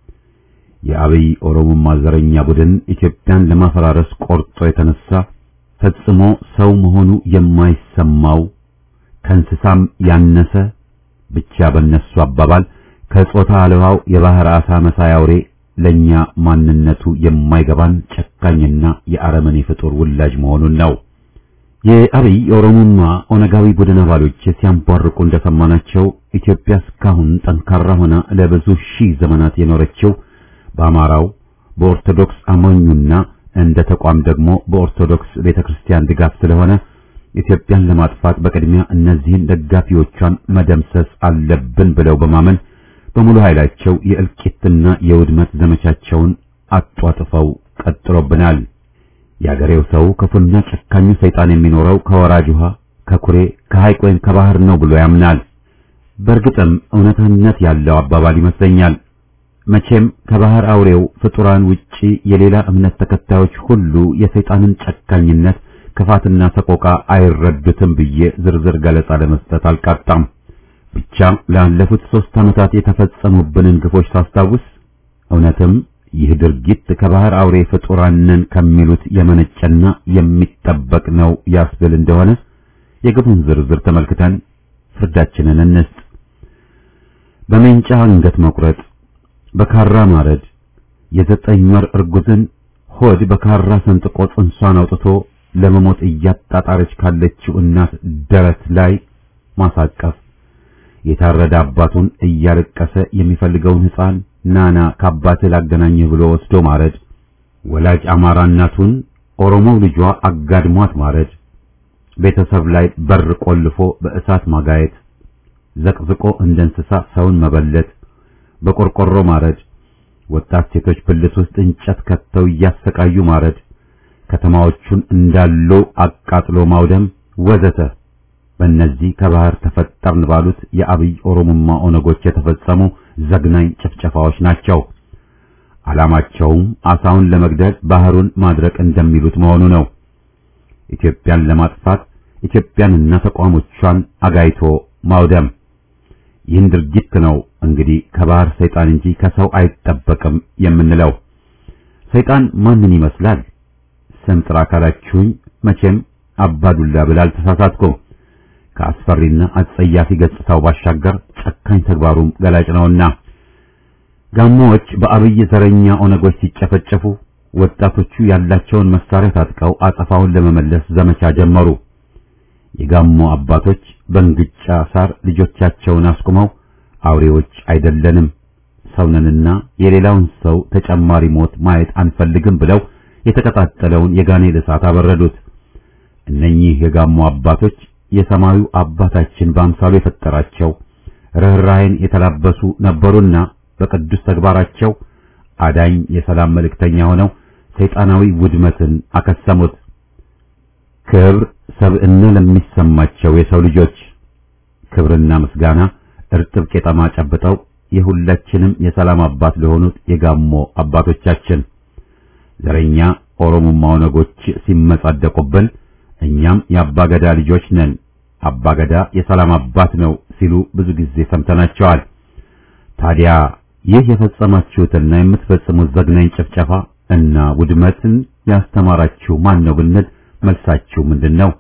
የአብይ ኦሮሞማ ዘረኛ ቡድን ኢትዮጵያን ለማፈራረስ ቆርጦ የተነሳ ፈጽሞ ሰው መሆኑ የማይሰማው ከእንስሳም ያነሰ ብቻ በነሱ አባባል ከጾታ አልባው የባህር ዓሣ መሳይ አውሬ ለኛ ማንነቱ የማይገባን ጨካኝና የአረመኔ ፍጡር ውላጅ መሆኑን ነው። የአብይ የኦሮሞማ ኦነጋዊ ቡድን አባሎች ሲያንቧርቁ እንደሰማናቸው ኢትዮጵያ እስካሁን ጠንካራ ሆና ለብዙ ሺህ ዘመናት የኖረችው በአማራው በኦርቶዶክስ አማኙና እንደ ተቋም ደግሞ በኦርቶዶክስ ቤተክርስቲያን ድጋፍ ስለሆነ ኢትዮጵያን ለማጥፋት በቅድሚያ እነዚህን ደጋፊዎቿን መደምሰስ አለብን ብለው በማመን በሙሉ ኃይላቸው የእልቂትና የውድመት ዘመቻቸውን አጧጥፈው ቀጥሎብናል። የአገሬው ሰው ክፉና ጨካኙ ሰይጣን የሚኖረው ከወራጅ ውሃ፣ ከኩሬ፣ ከሐይቅ ወይም ከባህር ነው ብሎ ያምናል። በእርግጥም እውነትነት ያለው አባባል ይመስለኛል። መቼም ከባህር አውሬው ፍጡራን ውጪ የሌላ እምነት ተከታዮች ሁሉ የሰይጣንን ጨካኝነት ክፋትና ሰቆቃ አይረዱትም ብዬ ዝርዝር ገለጻ ለመስጠት አልቃጣም። ብቻ ላለፉት ሦስት ዓመታት የተፈጸሙብንን ግፎች ሳስታውስ እውነትም ይህ ድርጊት ከባህር አውሬ ፍጡራንን ከሚሉት የመነጨና የሚጠበቅ ነው ያስብል እንደሆነ የግፉን ዝርዝር ተመልክተን ፍርዳችንን እንስጥ። በሜንጫ አንገት መቁረጥ፣ በካራ ማረድ፣ የዘጠኝ ወር እርጉዝን ሆድ በካራ ሰንጥቆ ጽንሷን አውጥቶ ለመሞት እያጣጣረች ካለችው እናት ደረት ላይ ማሳቀፍ፣ የታረደ አባቱን እያለቀሰ የሚፈልገውን ሕፃን ናና ከአባትህ ላገናኝህ ብሎ ወስዶ ማረድ፣ ወላጅ አማራ እናቱን ኦሮሞው ልጇ አጋድሟት ማረድ፣ ቤተሰብ ላይ በር ቆልፎ በእሳት ማጋየት፣ ዘቅዝቆ እንደ እንስሳ ሰውን መበለት፣ በቆርቆሮ ማረድ፣ ወጣት ሴቶች ብልት ውስጥ እንጨት ከተው እያሰቃዩ ማረድ፣ ከተማዎቹን እንዳሉ አቃጥሎ ማውደም ወዘተ በእነዚህ ከባህር ተፈጠርን ባሉት የአብይ ኦሮሞማ ኦነጎች የተፈጸሙ ዘግናኝ ጭፍጨፋዎች ናቸው። ዓላማቸውም አሳውን ለመግደል ባህሩን ማድረቅ እንደሚሉት መሆኑ ነው። ኢትዮጵያን ለማጥፋት ኢትዮጵያንና ተቋሞቿን አጋይቶ ማውደም። ይህን ድርጊት ነው እንግዲህ ከባህር ሰይጣን እንጂ ከሰው አይጠበቅም የምንለው። ሰይጣን ማንን ይመስላል? ስም ጥራ ካላችሁኝ መቼም አባዱላ ብላ አልተሳሳትኩም። ከአስፈሪና አጸያፊ ገጽታው ባሻገር ጨካኝ ተግባሩም ገላጭ ነውና ጋሞዎች በአብይ ዘረኛ ኦነጎች ሲጨፈጨፉ ወጣቶቹ ያላቸውን መሳሪያ ታጥቀው አጸፋውን ለመመለስ ዘመቻ ጀመሩ። የጋሞ አባቶች በእንግጫ ሳር ልጆቻቸውን አስቁመው አውሬዎች አይደለንም ሰውነንና የሌላውን ሰው ተጨማሪ ሞት ማየት አንፈልግም ብለው የተቀጣጠለውን የጋኔል እሳት አበረዱት። እነኚህ የጋሞ አባቶች የሰማዩ አባታችን በአምሳሉ የፈጠራቸው ርኅራኄን የተላበሱ ነበሩና በቅዱስ ተግባራቸው አዳኝ የሰላም መልእክተኛ ሆነው ሰይጣናዊ ውድመትን አከሰሙት። ክብር ሰብዕና ለሚሰማቸው የሰው ልጆች ክብርና ምስጋና እርጥብ ቄጠማ ጨብጠው የሁላችንም የሰላም አባት ለሆኑት የጋሞ አባቶቻችን ዘረኛ ኦሮሞማ ኦነጎች ሲመጻደቁብን እኛም የአባገዳ ልጆች ነን፣ አባገዳ የሰላም አባት ነው ሲሉ ብዙ ጊዜ ሰምተናቸዋል። ታዲያ ይህ የፈጸማችሁትና የምትፈጽሙት ዘግናኝ ጭፍጨፋ እና ውድመትን ያስተማራችሁ ማን ነው ብንል መልሳችሁ ምንድን ነው?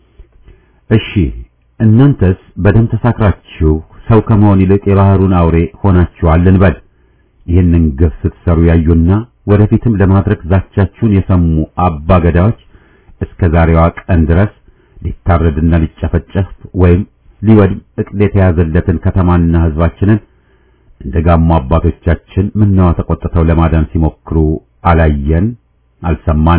እሺ እናንተስ በደም ተሳክራችሁ ሰው ከመሆን ይልቅ የባህሩን አውሬ ሆናችኋል እንበል። ይህንን ግፍ ስትሰሩ ያዩና ወደፊትም ለማድረግ ዛቻችሁን የሰሙ አባገዳዎች እስከ ዛሬዋ ቀን ድረስ ሊታረድና ሊጨፈጨፍ ወይም ሊወድም እቅድ የተያዘለትን ከተማና ሕዝባችንን እንደ ጋሞ አባቶቻችን ምነዋ ተቆጥተው ለማዳን ሲሞክሩ አላየን፣ አልሰማን?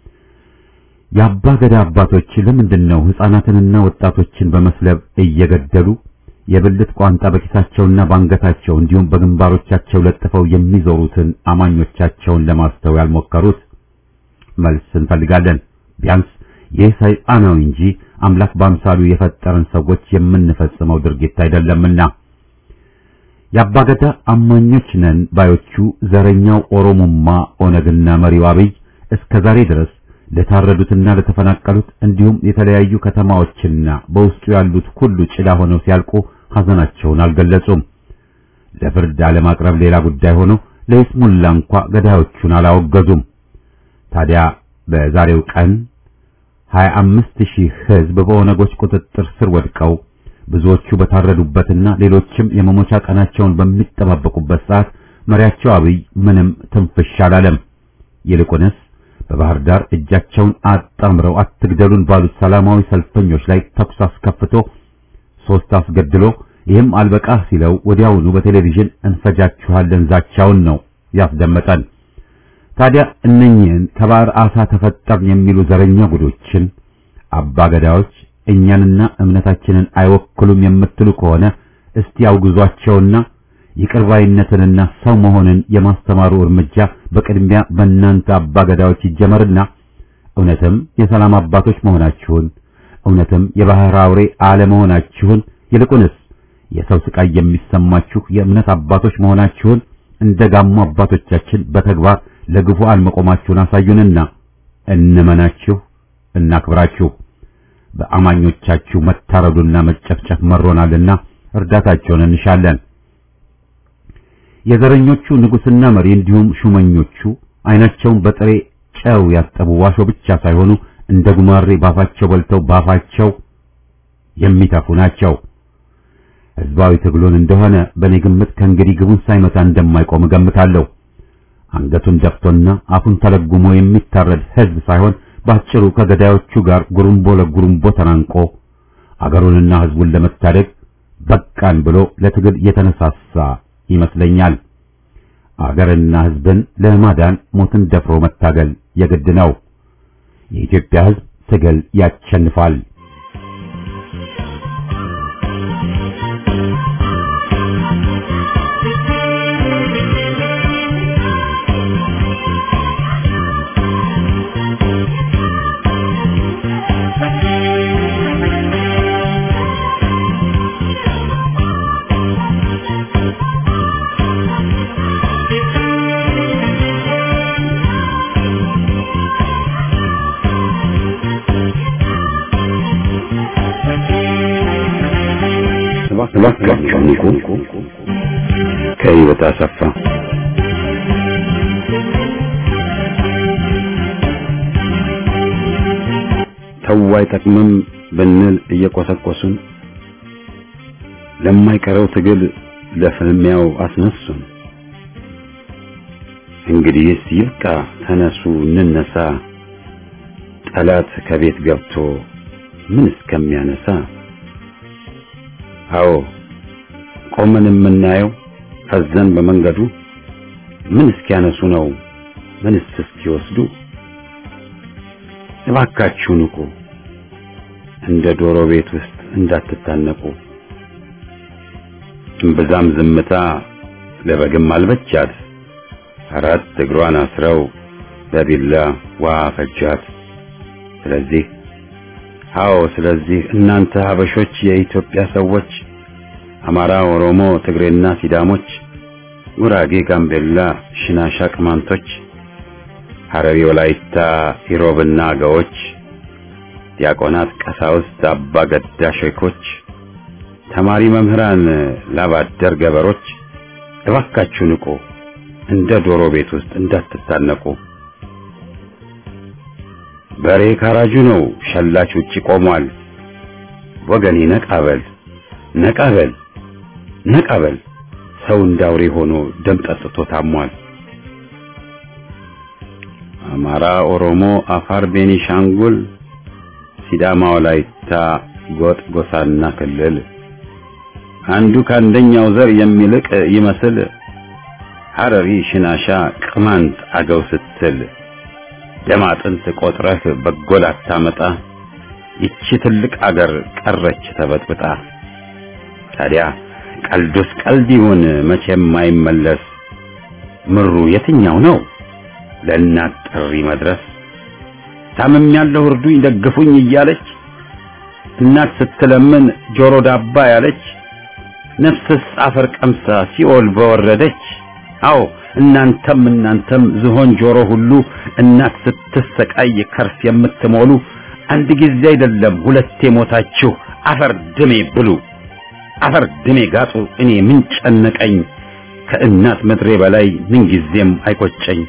የአባ ገዳ አባቶች ለምንድን ነው ሕፃናትንና ወጣቶችን በመስለብ እየገደሉ የብልት ቋንጣ በኪሳቸውና በአንገታቸው እንዲሁም በግንባሮቻቸው ለጥፈው የሚዞሩትን አማኞቻቸውን ለማስተው ያልሞከሩት? መልስ እንፈልጋለን። ቢያንስ ይህ ሰይጣናዊ እንጂ አምላክ በአምሳሉ የፈጠረን ሰዎች የምንፈጽመው ድርጊት አይደለምና የአባገዳ አማኞች ነን ባዮቹ ዘረኛው ኦሮሞማ ኦነግና መሪው አብይ እስከ ዛሬ ድረስ ለታረዱትና ለተፈናቀሉት እንዲሁም የተለያዩ ከተማዎችና በውስጡ ያሉት ሁሉ ጭዳ ሆነው ሲያልቁ ሐዘናቸውን አልገለጹም። ለፍርድ አለማቅረብ ሌላ ጉዳይ ሆኖ ለይስሙላ እንኳ ገዳዮቹን አላወገዙም። ታዲያ በዛሬው ቀን 25 ሺህ ሕዝብ በኦነጎች ቁጥጥር ስር ወድቀው ብዙዎቹ በታረዱበትና ሌሎችም የመሞቻ ቀናቸውን በሚጠባበቁበት ሰዓት መሪያቸው አብይ ምንም ትንፍሽ አላለም። ይልቁንስ በባህር ዳር እጃቸውን አጣምረው አትግደሉን ባሉት ሰላማዊ ሰልፈኞች ላይ ተኩስ አስከፍቶ ሶስት አስገድሎ ይህም አልበቃህ ሲለው ወዲያውኑ በቴሌቪዥን እንፈጃችኋለን ዛቻውን ነው ያስደመጠን። ታዲያ እነኚህን ከባህር አሳ ተፈጠርን የሚሉ ዘረኛ ጉዶችን አባገዳዎች እኛንና እምነታችንን አይወክሉም የምትሉ ከሆነ እስቲ አውግዟቸውና ይቅርባይነትንና ሰው መሆንን የማስተማሩ እርምጃ በቅድሚያ በእናንተ አባገዳዎች ይጀመርና እውነትም የሰላም አባቶች መሆናችሁን እውነትም የባህር አውሬ አለመሆናችሁን ይልቁንስ የሰው ስቃይ የሚሰማችሁ የእምነት አባቶች መሆናችሁን እንደ ጋሞ አባቶቻችን በተግባር ለግፉአን መቆማችሁን አሳዩንና እንመናችሁ፣ እናክብራችሁ። በአማኞቻችሁ መታረዱና መጨፍጨፍ መሮናልና እርዳታቸውን እንሻለን። የዘረኞቹ ንጉስና መሪ እንዲሁም ሹመኞቹ አይናቸውን በጥሬ ጨው ያጠቡ ዋሾ ብቻ ሳይሆኑ እንደ ጉማሬ ባፋቸው በልተው ባፋቸው የሚተፉ ናቸው። ህዝባዊ ትግሉን እንደሆነ በእኔ ግምት ከእንግዲህ ግቡን ሳይመታ እንደማይቆም እገምታለሁ። አንገቱን ደፍቶና አፉን ተለጉሞ የሚታረድ ህዝብ ሳይሆን ባጭሩ ከገዳዮቹ ጋር ጉሩምቦ ለጉሩምቦ ተናንቆ አገሩንና ህዝቡን ለመታደግ በቃን ብሎ ለትግል የተነሳሳ ይመስለኛል። አገርና ህዝብን ለማዳን ሞትን ደፍሮ መታገል የግድ ነው። የኢትዮጵያ ህዝብ ትግል ያሸንፋል። እባካችሁ ንቁ። ከህይወት አሰፋ ተው አይጠቅምም ብንል እየቆሰቆሱን ለማይቀረው ትግል ለፍልሚያው አስነሱን። እንግዲህስ ይብቃ፣ ተነሱ እንነሳ፣ ጠላት ከቤት ገብቶ ምን እስከሚያነሳ አዎ ቆመን የምናየው ፈዘን በመንገዱ ምን እስኪያነሱ ነው ምንስ እስኪወስዱ? እባካችሁ ንቁ፣ እንደ ዶሮ ቤት ውስጥ እንዳትታነቁ። እምብዛም ዝምታ ለበግም አልበቻት፣ አራት እግሯን አስረው በቢላ ውሃ ፈጃት። ስለዚህ አዎ ስለዚህ እናንተ ሀበሾች የኢትዮጵያ ሰዎች አማራ፣ ኦሮሞ፣ ትግሬና ሲዳሞች፣ ጉራጌ፣ ጋምቤላ፣ ሽናሻ፣ ቅማንቶች፣ ሐረሪ፣ ወላይታ፣ ኢሮብና አገዎች፣ ዲያቆናት፣ ቀሳውስት፣ አባ ገዳ ሼኮች፣ ተማሪ መምህራን፣ ላባደር ገበሮች እባካችሁ ንቁ፣ እንደ ዶሮ ቤት ውስጥ እንዳትታነቁ። በሬ ካራጁ ነው፣ ሸላች ውጪ ቆሟል። ወገኔ ነቃበል ነቃበል ነቃበል፣ ሰው እንዳውሬ ሆኖ ደም ጠጥቶ ታሟል። አማራ፣ ኦሮሞ፣ አፋር፣ ቤኒሻንጉል፣ ሲዳማ፣ ወላይታ፣ ጎጥ፣ ጎሳና ክልል አንዱ ከአንደኛው ዘር የሚልቅ ይመስል ሐረሪ፣ ሽናሻ፣ ቅማንት፣ አገው ስትል ደም አጥንት ቆጥረህ በጎል አታመጣ። ይቺ ትልቅ አገር ቀረች ተበጥብጣ። ታዲያ ቀልዱስ ቀልድ ይሁን መቼም አይመለስ። ምሩ የትኛው ነው ለእናት ጥሪ መድረስ? ታምም ያለው እርዱኝ ደግፉኝ እያለች እናት ስትለምን ጆሮ ዳባ ያለች ነፍስስ አፈር ቀምሳ ሲኦል በወረደች አዎ እናንተም እናንተም ዝሆን ጆሮ ሁሉ እናት ስትሰቃይ ከርስ የምትሞሉ አንድ ጊዜ አይደለም ሁለቴ ሞታችሁ አፈር ድሜ ብሉ አፈር ድሜ ጋጡ እኔ ምን ጨነቀኝ ከእናት ምድሬ በላይ ምን ጊዜም አይቆጨኝ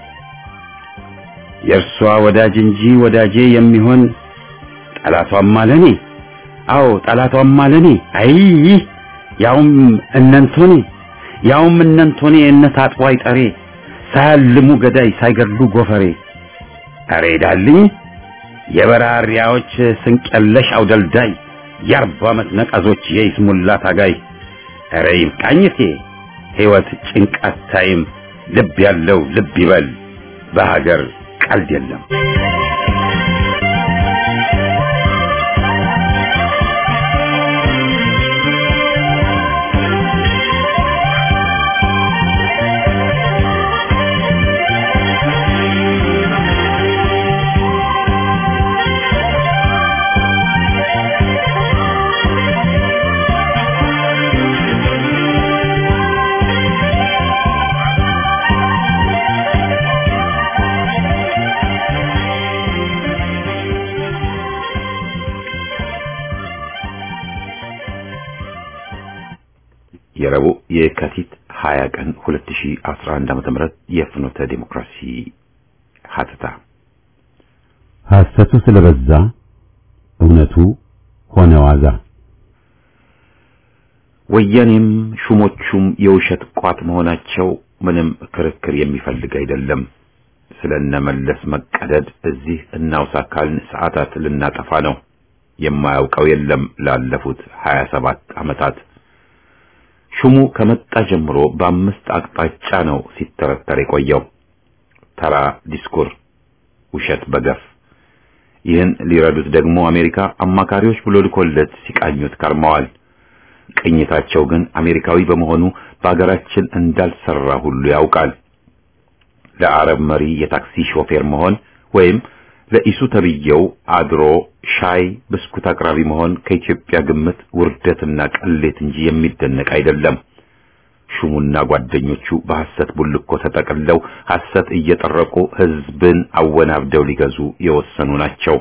የእርሷ ወዳጅ እንጂ ወዳጄ የሚሆን ጠላቷም አለኔ አዎ ጠላቷም አለኔ አይ ያውም እነንቶኔ ያውም እነንቶኔ እነት አጥቦ አይጠሬ ሳያልሙ ገዳይ ሳይገድሉ ጎፈሬ አሬ ዳልኝ የበራሪያዎች ስንቀለሽ አውደልዳይ የአርባ ዓመት ነቀዞች የይስሙላ ታጋይ አሬ ይብቃኝቴ ሕይወት ጭንቃት ታይም ልብ ያለው ልብ ይበል በሀገር ቀልድ የለም የረቡዕ የካቲት 20 ቀን 2011 ዓ.ም የፍኖተ ዲሞክራሲ ሀተታ ሐሰቱ ስለበዛ እውነቱ ሆነ ዋዛ። ወያኔም ሹሞቹም የውሸት ቋት መሆናቸው ምንም ክርክር የሚፈልግ አይደለም። ስለነመለስ መቀደድ እዚህ እናውሳ ካልን ሰዓታት ልናጠፋ ነው። የማያውቀው የለም ላለፉት 27 ዓመታት ሹሙ ከመጣ ጀምሮ በአምስት አቅጣጫ ነው ሲተረተር የቆየው። ተራ ዲስኩር፣ ውሸት በገፍ ይህን ሊረዱት ደግሞ አሜሪካ አማካሪዎች ብሎ ልኮለት ሲቃኙት ከርመዋል። ቅኝታቸው ግን አሜሪካዊ በመሆኑ በአገራችን እንዳልሰራ ሁሉ ያውቃል። ለአረብ መሪ የታክሲ ሾፌር መሆን ወይም ለኢሱ ተብየው አድሮ ሻይ ብስኩት አቅራቢ መሆን ከኢትዮጵያ ግምት ውርደትና ቅሌት እንጂ የሚደነቅ አይደለም። ሹሙና ጓደኞቹ በሐሰት ቡልኮ ተጠቅለው ሐሰት እየጠረቁ ሕዝብን አወናብደው ሊገዙ የወሰኑ ናቸው።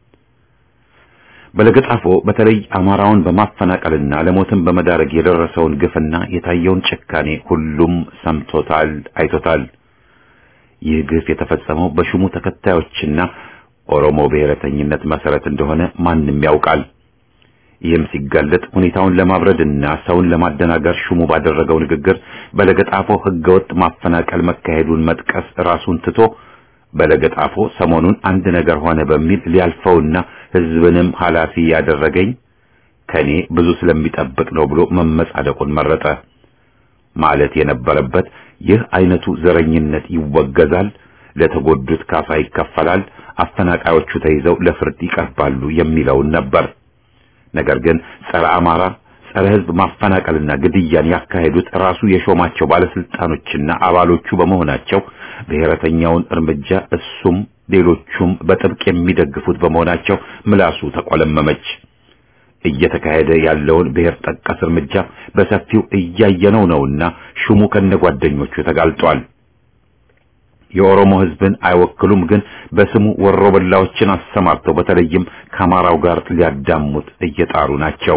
በለገጣፎ በተለይ አማራውን በማፈናቀልና ለሞትም በመዳረግ የደረሰውን ግፍና የታየውን ጭካኔ ሁሉም ሰምቶታል፣ አይቶታል። ይህ ግፍ የተፈጸመው በሹሙ ተከታዮችና ኦሮሞ ብሔረተኝነት መሰረት እንደሆነ ማንም ያውቃል። ይህም ሲጋለጥ ሁኔታውን ለማብረድና ሰውን ለማደናገር ሹሙ ባደረገው ንግግር በለገጣፎ ህገወጥ ማፈናቀል መካሄዱን መጥቀስ ራሱን ትቶ በለገጣፎ ሰሞኑን አንድ ነገር ሆነ በሚል ሊያልፈውና ህዝብንም ኃላፊ ያደረገኝ ከኔ ብዙ ስለሚጠብቅ ነው ብሎ መመጻደቁን መረጠ። ማለት የነበረበት ይህ አይነቱ ዘረኝነት ይወገዛል፣ ለተጎዱት ካሳ ይከፈላል፣ አፈናቃዮቹ ተይዘው ለፍርድ ይቀርባሉ የሚለውን ነበር። ነገር ግን ጸረ አማራ፣ ጸረ ህዝብ ማፈናቀልና ግድያን ያካሄዱት ራሱ የሾማቸው ባለስልጣኖችና አባሎቹ በመሆናቸው ብሔረተኛውን እርምጃ እሱም ሌሎቹም በጥብቅ የሚደግፉት በመሆናቸው ምላሱ ተቆለመመች። እየተካሄደ ያለውን ብሔር ጠቀስ እርምጃ በሰፊው እያየነው ነውና ሹሙ ከነጓደኞቹ ተጋልጧል። የኦሮሞ ህዝብን አይወክሉም፣ ግን በስሙ ወሮበላዎችን አሰማርተው በተለይም ከአማራው ጋር ሊያዳሙት እየጣሩ ናቸው።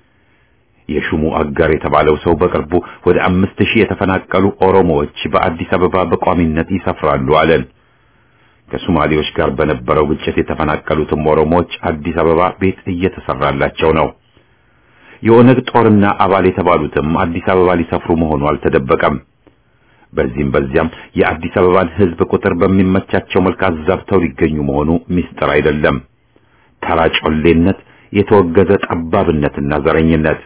የሹሙ አጋር የተባለው ሰው በቅርቡ ወደ አምስት ሺህ የተፈናቀሉ ኦሮሞዎች በአዲስ አበባ በቋሚነት ይሰፍራሉ አለን። ከሶማሌዎች ጋር በነበረው ግጭት የተፈናቀሉትም ኦሮሞዎች አዲስ አበባ ቤት እየተሰራላቸው ነው። የኦነግ ጦርና አባል የተባሉትም አዲስ አበባ ሊሰፍሩ መሆኑ አልተደበቀም። በዚህም በዚያም የአዲስ አበባን ህዝብ ቁጥር በሚመቻቸው መልክ አዛብተው ሊገኙ መሆኑ ሚስጥር አይደለም። ተራ ጮሌነት፣ የተወገዘ ጠባብነትና ዘረኝነት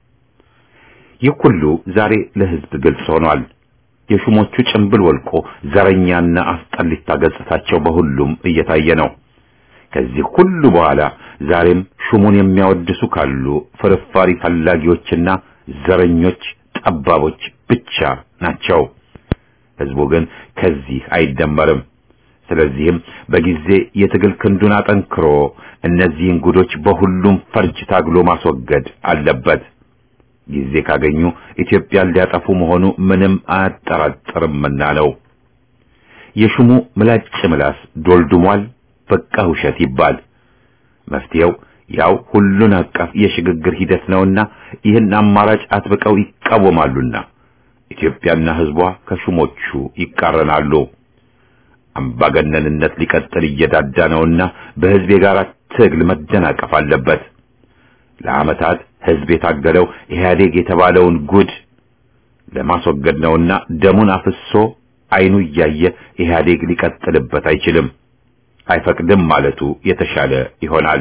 ይህ ሁሉ ዛሬ ለህዝብ ግልጽ ሆኗል። የሹሞቹ ጭንብል ወልቆ ዘረኛና አስጠሊታ ገጽታቸው በሁሉም እየታየ ነው። ከዚህ ሁሉ በኋላ ዛሬም ሹሙን የሚያወድሱ ካሉ ፍርፋሪ ፈላጊዎችና ዘረኞች፣ ጠባቦች ብቻ ናቸው። ህዝቡ ግን ከዚህ አይደመርም። ስለዚህም በጊዜ የትግል ክንዱን አጠንክሮ እነዚህን ጉዶች በሁሉም ፈርጅ ታግሎ ማስወገድ አለበት። ጊዜ ካገኙ ኢትዮጵያን ሊያጠፉ መሆኑ ምንም አያጠራጥርምና ነው። የሹሙ ምላጭ ምላስ ዶልድሟል። በቃ ውሸት ይባል። መፍትሄው ያው ሁሉን አቀፍ የሽግግር ሂደት ነውና ይህን አማራጭ አጥብቀው ይቃወማሉና ኢትዮጵያና ሕዝቧ ከሹሞቹ ይቃረናሉ። አምባገነንነት ሊቀጥል እየዳዳ ነውና በሕዝብ የጋራ ትግል መደናቀፍ አለበት። ለዓመታት ሕዝብ የታገለው ኢህአዴግ የተባለውን ጉድ ለማስወገድ ነውና ደሙን አፍሶ አይኑ እያየ ኢህአዴግ ሊቀጥልበት አይችልም፣ አይፈቅድም ማለቱ የተሻለ ይሆናል።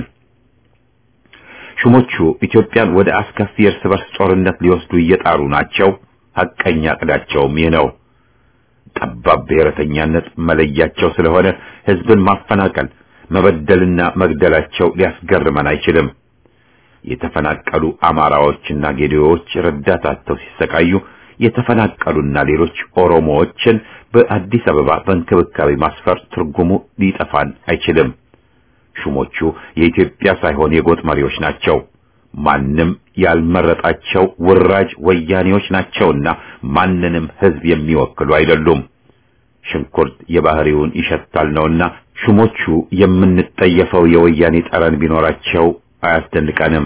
ሹሞቹ ኢትዮጵያን ወደ አስከፊ የእርስ በርስ ጦርነት ሊወስዱ እየጣሩ ናቸው። ሐቀኛ ዕቅዳቸውም ይህ ነው። ጠባብ ብሔረተኛነት መለያቸው ስለሆነ ሕዝብን ማፈናቀል፣ መበደልና መግደላቸው ሊያስገርመን አይችልም። የተፈናቀሉ አማራዎችና ጌዴዎች ረዳት አጥተው ሲሰቃዩ የተፈናቀሉና ሌሎች ኦሮሞዎችን በአዲስ አበባ በእንክብካቤ ማስፈር ትርጉሙ ሊጠፋን አይችልም። ሹሞቹ የኢትዮጵያ ሳይሆን የጎጥ መሪዎች ናቸው። ማንም ያልመረጣቸው ውራጅ ወያኔዎች ናቸውና ማንንም ሕዝብ የሚወክሉ አይደሉም። ሽንኩርት የባህሪውን ይሸታል ነውና ሹሞቹ የምንጠየፈው የወያኔ ጠረን ቢኖራቸው አያስደንቀንም።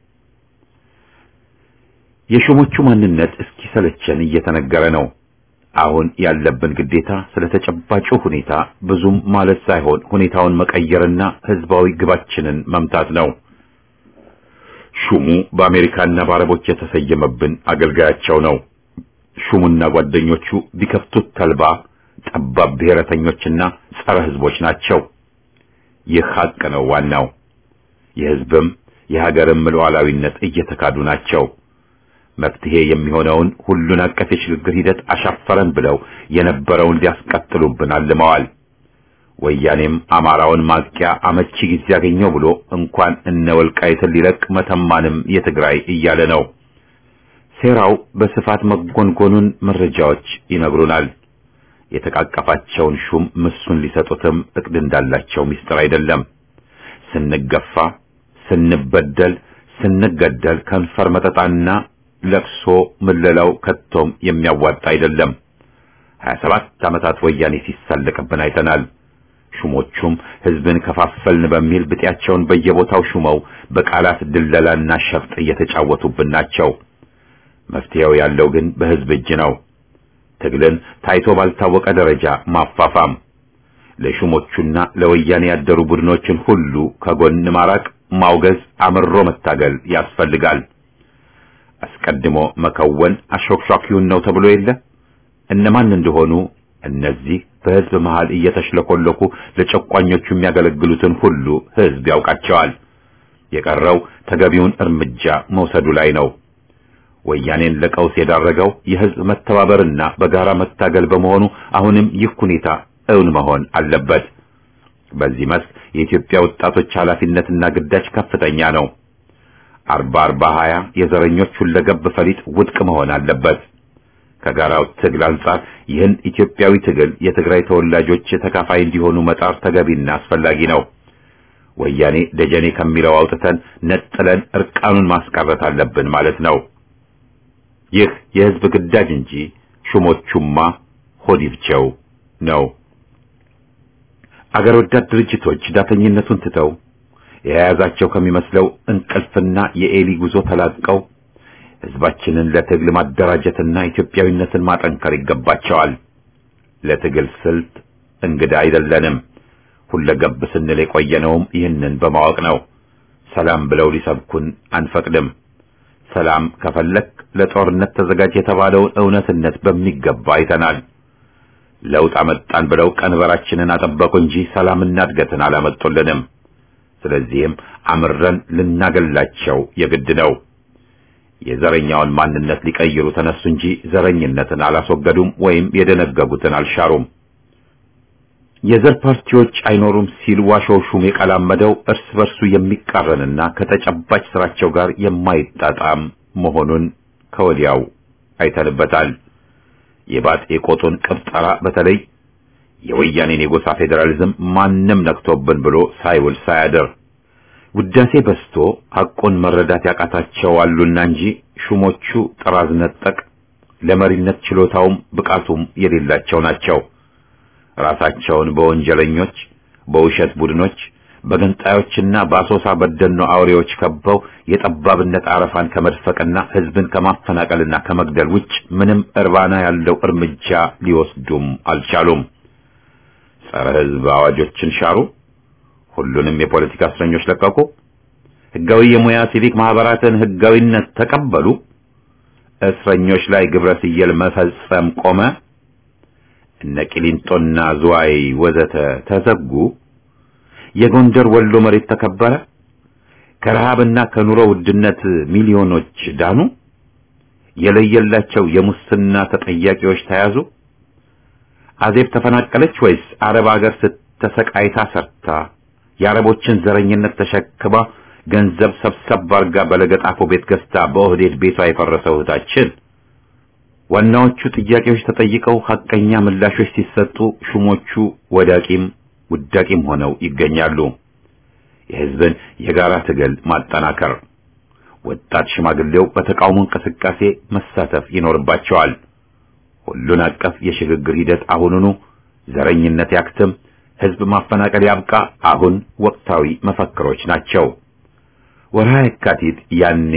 የሹሞቹ ማንነት እስኪሰለቸን እየተነገረ ነው። አሁን ያለብን ግዴታ ስለ ተጨባጩ ሁኔታ ብዙም ማለት ሳይሆን ሁኔታውን መቀየርና ህዝባዊ ግባችንን መምታት ነው። ሹሙ በአሜሪካና በአረቦች የተሰየመብን አገልጋያቸው ነው። ሹሙና ጓደኞቹ ቢከፍቱት ተልባ ጠባብ ብሔረተኞችና ጸረ ህዝቦች ናቸው። ይህ ሀቅ ነው ዋናው። የህዝብም የሀገርም ሉዓላዊነት እየተካዱ ናቸው። መፍትሄ የሚሆነውን ሁሉን አቀፍ የሽግግር ሂደት አሻፈረን ብለው የነበረውን ሊያስቀጥሉብን አልመዋል። ወያኔም አማራውን ማጥቂያ አመቺ ጊዜ ያገኘው ብሎ እንኳን እነ ወልቃይትን ሊለቅ መተማንም የትግራይ እያለ ነው። ሴራው በስፋት መጎንጎኑን መረጃዎች ይነግሩናል። የተቃቀፋቸውን ሹም ምሱን ሊሰጡትም እቅድ እንዳላቸው ምስጢር አይደለም። ስንገፋ፣ ስንበደል፣ ስንገደል ከንፈር መጠጣና ለቅሶ ምለላው ከቶም የሚያዋጣ አይደለም። 27 ዓመታት ወያኔ ሲሳለቅብን አይተናል። ሹሞቹም ህዝብን ከፋፈልን በሚል ብጤያቸውን በየቦታው ሹመው በቃላት ድለላና ሸፍጥ እየተጫወቱብን ናቸው። መፍትሄው ያለው ግን በህዝብ እጅ ነው። ትግልን ታይቶ ባልታወቀ ደረጃ ማፋፋም፣ ለሹሞቹና ለወያኔ ያደሩ ቡድኖችን ሁሉ ከጎን ማራቅ፣ ማውገዝ፣ አምሮ መታገል ያስፈልጋል። አስቀድሞ መከወን አሾክሿኪውን ነው ተብሎ የለ እነማን እንደሆኑ እነዚህ በህዝብ መሃል እየተሽለኮለኩ ለጨቋኞቹ የሚያገለግሉትን ሁሉ ህዝብ ያውቃቸዋል። የቀረው ተገቢውን እርምጃ መውሰዱ ላይ ነው። ወያኔን ለቀውስ የዳረገው የህዝብ መተባበርና በጋራ መታገል በመሆኑ አሁንም ይህ ሁኔታ እውን መሆን አለበት። በዚህ መስክ የኢትዮጵያ ወጣቶች ኃላፊነትና ግዳጅ ከፍተኛ ነው። አርባ አርባ ሀያ የዘረኞች ሁለገብ ፈሊጥ ውድቅ መሆን አለበት። ከጋራው ትግል አንጻር ይህን ኢትዮጵያዊ ትግል የትግራይ ተወላጆች ተካፋይ እንዲሆኑ መጣር ተገቢና አስፈላጊ ነው። ወያኔ ደጀኔ ከሚለው አውጥተን ነጥለን እርቃኑን ማስቀረት አለብን ማለት ነው። ይህ የህዝብ ግዳጅ እንጂ ሹሞቹማ ሆዲብቸው ነው። አገር ወዳድ ድርጅቶች ዳተኝነቱን ትተው የያዛቸው ከሚመስለው እንቅልፍና የኤሊ ጉዞ ተላቀው ህዝባችንን ለትግል ማደራጀትና ኢትዮጵያዊነትን ማጠንከር ይገባቸዋል። ለትግል ስልት እንግዳ አይደለንም። ሁለገብ ስንል የቆየነውም ይህንን በማወቅ ነው። ሰላም ብለው ሊሰብኩን አንፈቅድም። ሰላም ከፈለክ ለጦርነት ተዘጋጅ የተባለውን እውነትነት በሚገባ አይተናል። ለውጥ አመጣን ብለው ቀንበራችንን አጠበቁ እንጂ ሰላምና እድገትን አላመጡልንም። ስለዚህም አምረን ልናገላቸው የግድ ነው። የዘረኛውን ማንነት ሊቀይሩ ተነሱ እንጂ ዘረኝነትን አላስወገዱም ወይም የደነገጉትን አልሻሩም። የዘር ፓርቲዎች አይኖሩም ሲል ዋሾው ሹም የቀላመደው እርስ በርሱ የሚቃረንና ከተጨባጭ ስራቸው ጋር የማይጣጣም መሆኑን ከወዲያው አይተንበታል። የባጤ ቆጡን ቅብጠራ በተለይ የወያኔን የጎሳ ፌዴራሊዝም ማንም ነክቶብን ብሎ ሳይውል ሳያድር ውዳሴ በስቶ ሐቁን መረዳት ያቃታቸው አሉና እንጂ ሹሞቹ ጥራዝ ነጠቅ ለመሪነት ችሎታውም ብቃቱም የሌላቸው ናቸው። ራሳቸውን በወንጀለኞች፣ በውሸት ቡድኖች፣ በገንጣዮችና በአሶሳ በደኖ አውሬዎች ከበው የጠባብነት አረፋን ከመድፈቅና ህዝብን ከማፈናቀልና ከመግደል ውጭ ምንም እርባና ያለው እርምጃ ሊወስዱም አልቻሉም። ጸረ ህዝብ አዋጆችን ሻሩ። ሁሉንም የፖለቲካ እስረኞች ለቀቁ። ህጋዊ የሙያ ሲቪክ ማህበራትን ህጋዊነት ተቀበሉ። እስረኞች ላይ ግብረ ስየል መፈጸም ቆመ። እነ ቂሊንጦና ዝዋይ ወዘተ ተዘጉ። የጎንደር ወሎ መሬት ተከበረ። ከረሃብና ከኑሮ ውድነት ሚሊዮኖች ዳኑ። የለየላቸው የሙስና ተጠያቂዎች ተያዙ። አዜብ ተፈናቀለች ወይስ አረብ ሀገር ስተሰቃይታ ሰርታ የአረቦችን ዘረኝነት ተሸክማ ገንዘብ ሰብሰብ አርጋ በለገጣፎ ቤት ገዝታ በኦህዴድ ቤቷ የፈረሰው እህታችን? ዋናዎቹ ጥያቄዎች ተጠይቀው ሐቀኛ ምላሾች ሲሰጡ ሹሞቹ ወዳቂም ውዳቂም ሆነው ይገኛሉ። የህዝብን የጋራ ትግል ማጠናከር፣ ወጣት ሽማግሌው በተቃውሞ እንቅስቃሴ መሳተፍ ይኖርባቸዋል። ሁሉን አቀፍ የሽግግር ሂደት አሁኑኑ፣ ዘረኝነት ያክትም፣ ህዝብ ማፈናቀል ያብቃ፣ አሁን ወቅታዊ መፈክሮች ናቸው። ወርሃ የካቲት ያኔ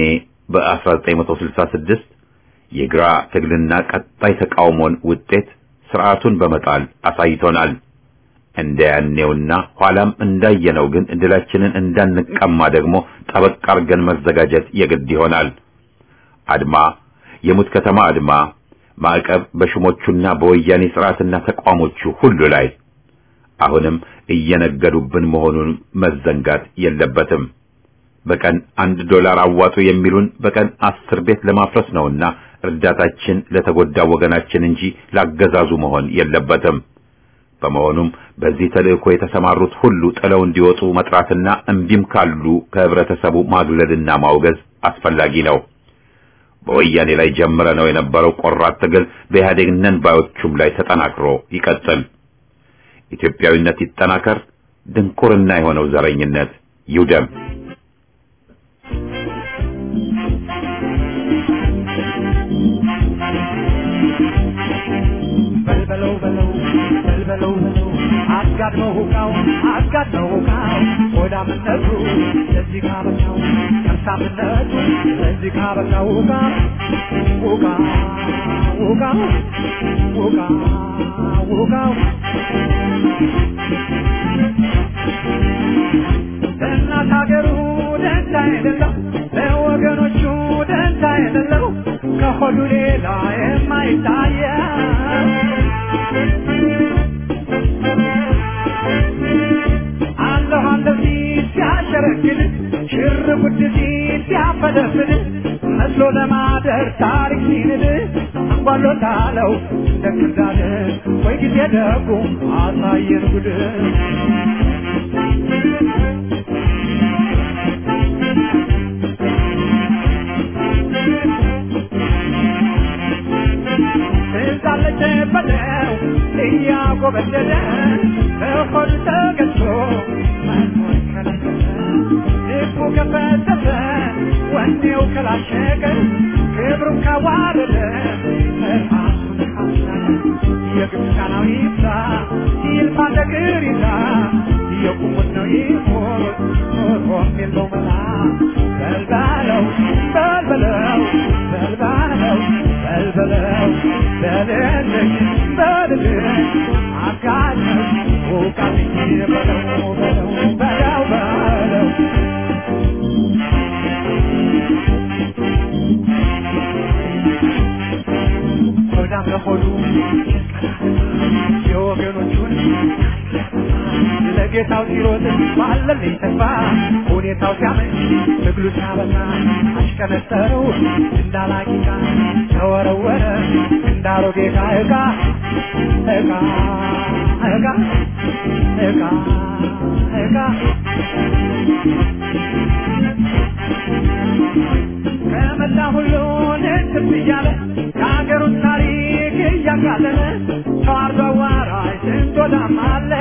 በ1966 የግራ ትግልና ቀጣይ ተቃውሞን ውጤት ስርዓቱን በመጣል አሳይቶናል። እንደ ያኔውና ኋላም እንዳየነው ግን ድላችንን እንዳንቀማ ደግሞ ጠበቅ አርገን መዘጋጀት የግድ ይሆናል። አድማ፣ የሙት ከተማ አድማ፣ ማዕቀብ በሹሞቹና በወያኔ ስርዓትና ተቋሞቹ ሁሉ ላይ አሁንም እየነገዱብን መሆኑን መዘንጋት የለበትም። በቀን አንድ ዶላር አዋጡ የሚሉን በቀን አስር ቤት ለማፍረስ ነውና እርዳታችን ለተጎዳ ወገናችን እንጂ ላገዛዙ መሆን የለበትም። በመሆኑም በዚህ ተልእኮ የተሰማሩት ሁሉ ጥለው እንዲወጡ መጥራትና እምቢም ካሉ ከህብረተሰቡ ማግለልና ማውገዝ አስፈላጊ ነው። በወያኔ ላይ ጀምረ ነው የነበረው ቆራጥ ትግል በኢህአዴግ ነን ባዮቹም ላይ ተጠናክሮ ይቀጥል። ኢትዮጵያዊነት ይጠናከር። ድንቁርና የሆነው ዘረኝነት ይውደም። በልበለው በለው በልበለው በለው አጋድመው ሁቃው አጋድመው ሁቃው ሆዳምነቱ ለዚህ ካበቃው ከርሳምነቱ ለዚህ ካበቃው ሁቃ ሁቃ ሁቃ ሁቃ ሁቃው ለእናት ሀገሩ ደንታ የሌለው ለወገኖቹ ደንታ የሌለው ከሆዱ ሌላ የማይታየው አለሁ አለሁ ሲል ሲያሸረግድ ሽር ጉድ ሲል ሲያፈደፍድ መስሎ ለማደር ታሪክ ሲንድ አንጓሎታለው እንደ ክርዳድ ወይ ጊዜ ደጉ አሳየን ጉድ ትዛለች በለው እያጎበደደ በሆድ ተገዝቶ መኖር ከለከለ ልቡ ከፈተተ ወኔው ከላሸቀ ክብሩን ካዋረደ ራሱን ካሳለ የግብፃናው ይብዛ ይልፋ ነገር ይዛ የቁሙት ነው ይሞት ኖሮም የለው መላ በልባለው በልበለው በልባለው በልበለው በልልኝ በልልኝ አጋለኝ ውቃልኝ በለው በለው በለው በለው ሆዳም ለሆዱ የወገኖቹን ለጌታው ሲሮጥ ባለልኝ ተስፋ ሁኔታው ሲያመች ትግሉ ሲያበዛ አሽቀነጠረው እንዳላቂቃ ተወረወረ እንዳሮጌ ዕቃ ዕቃ ዕቃ ዕቃ ዕቃ ዕቃ ከመላ ሁሉን እንትም እያለ የሀገሩን ታሪክ እያቃለለ ተዋርዶ አዋራጅ ስንት ወዳም አለ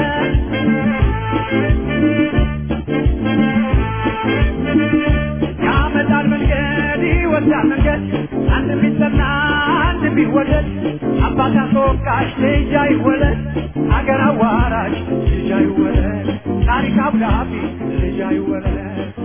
ያመጣል መንገድ ይወ በጎጃም መንገድ አንድ ቢጠና አንድ ቢወደድ አባት አስወቃሽ ልጅ አይወለድ አገር አዋራሽ ልጅ አይወለድ ታሪክ አብዳቢ ልጅ አይወለድ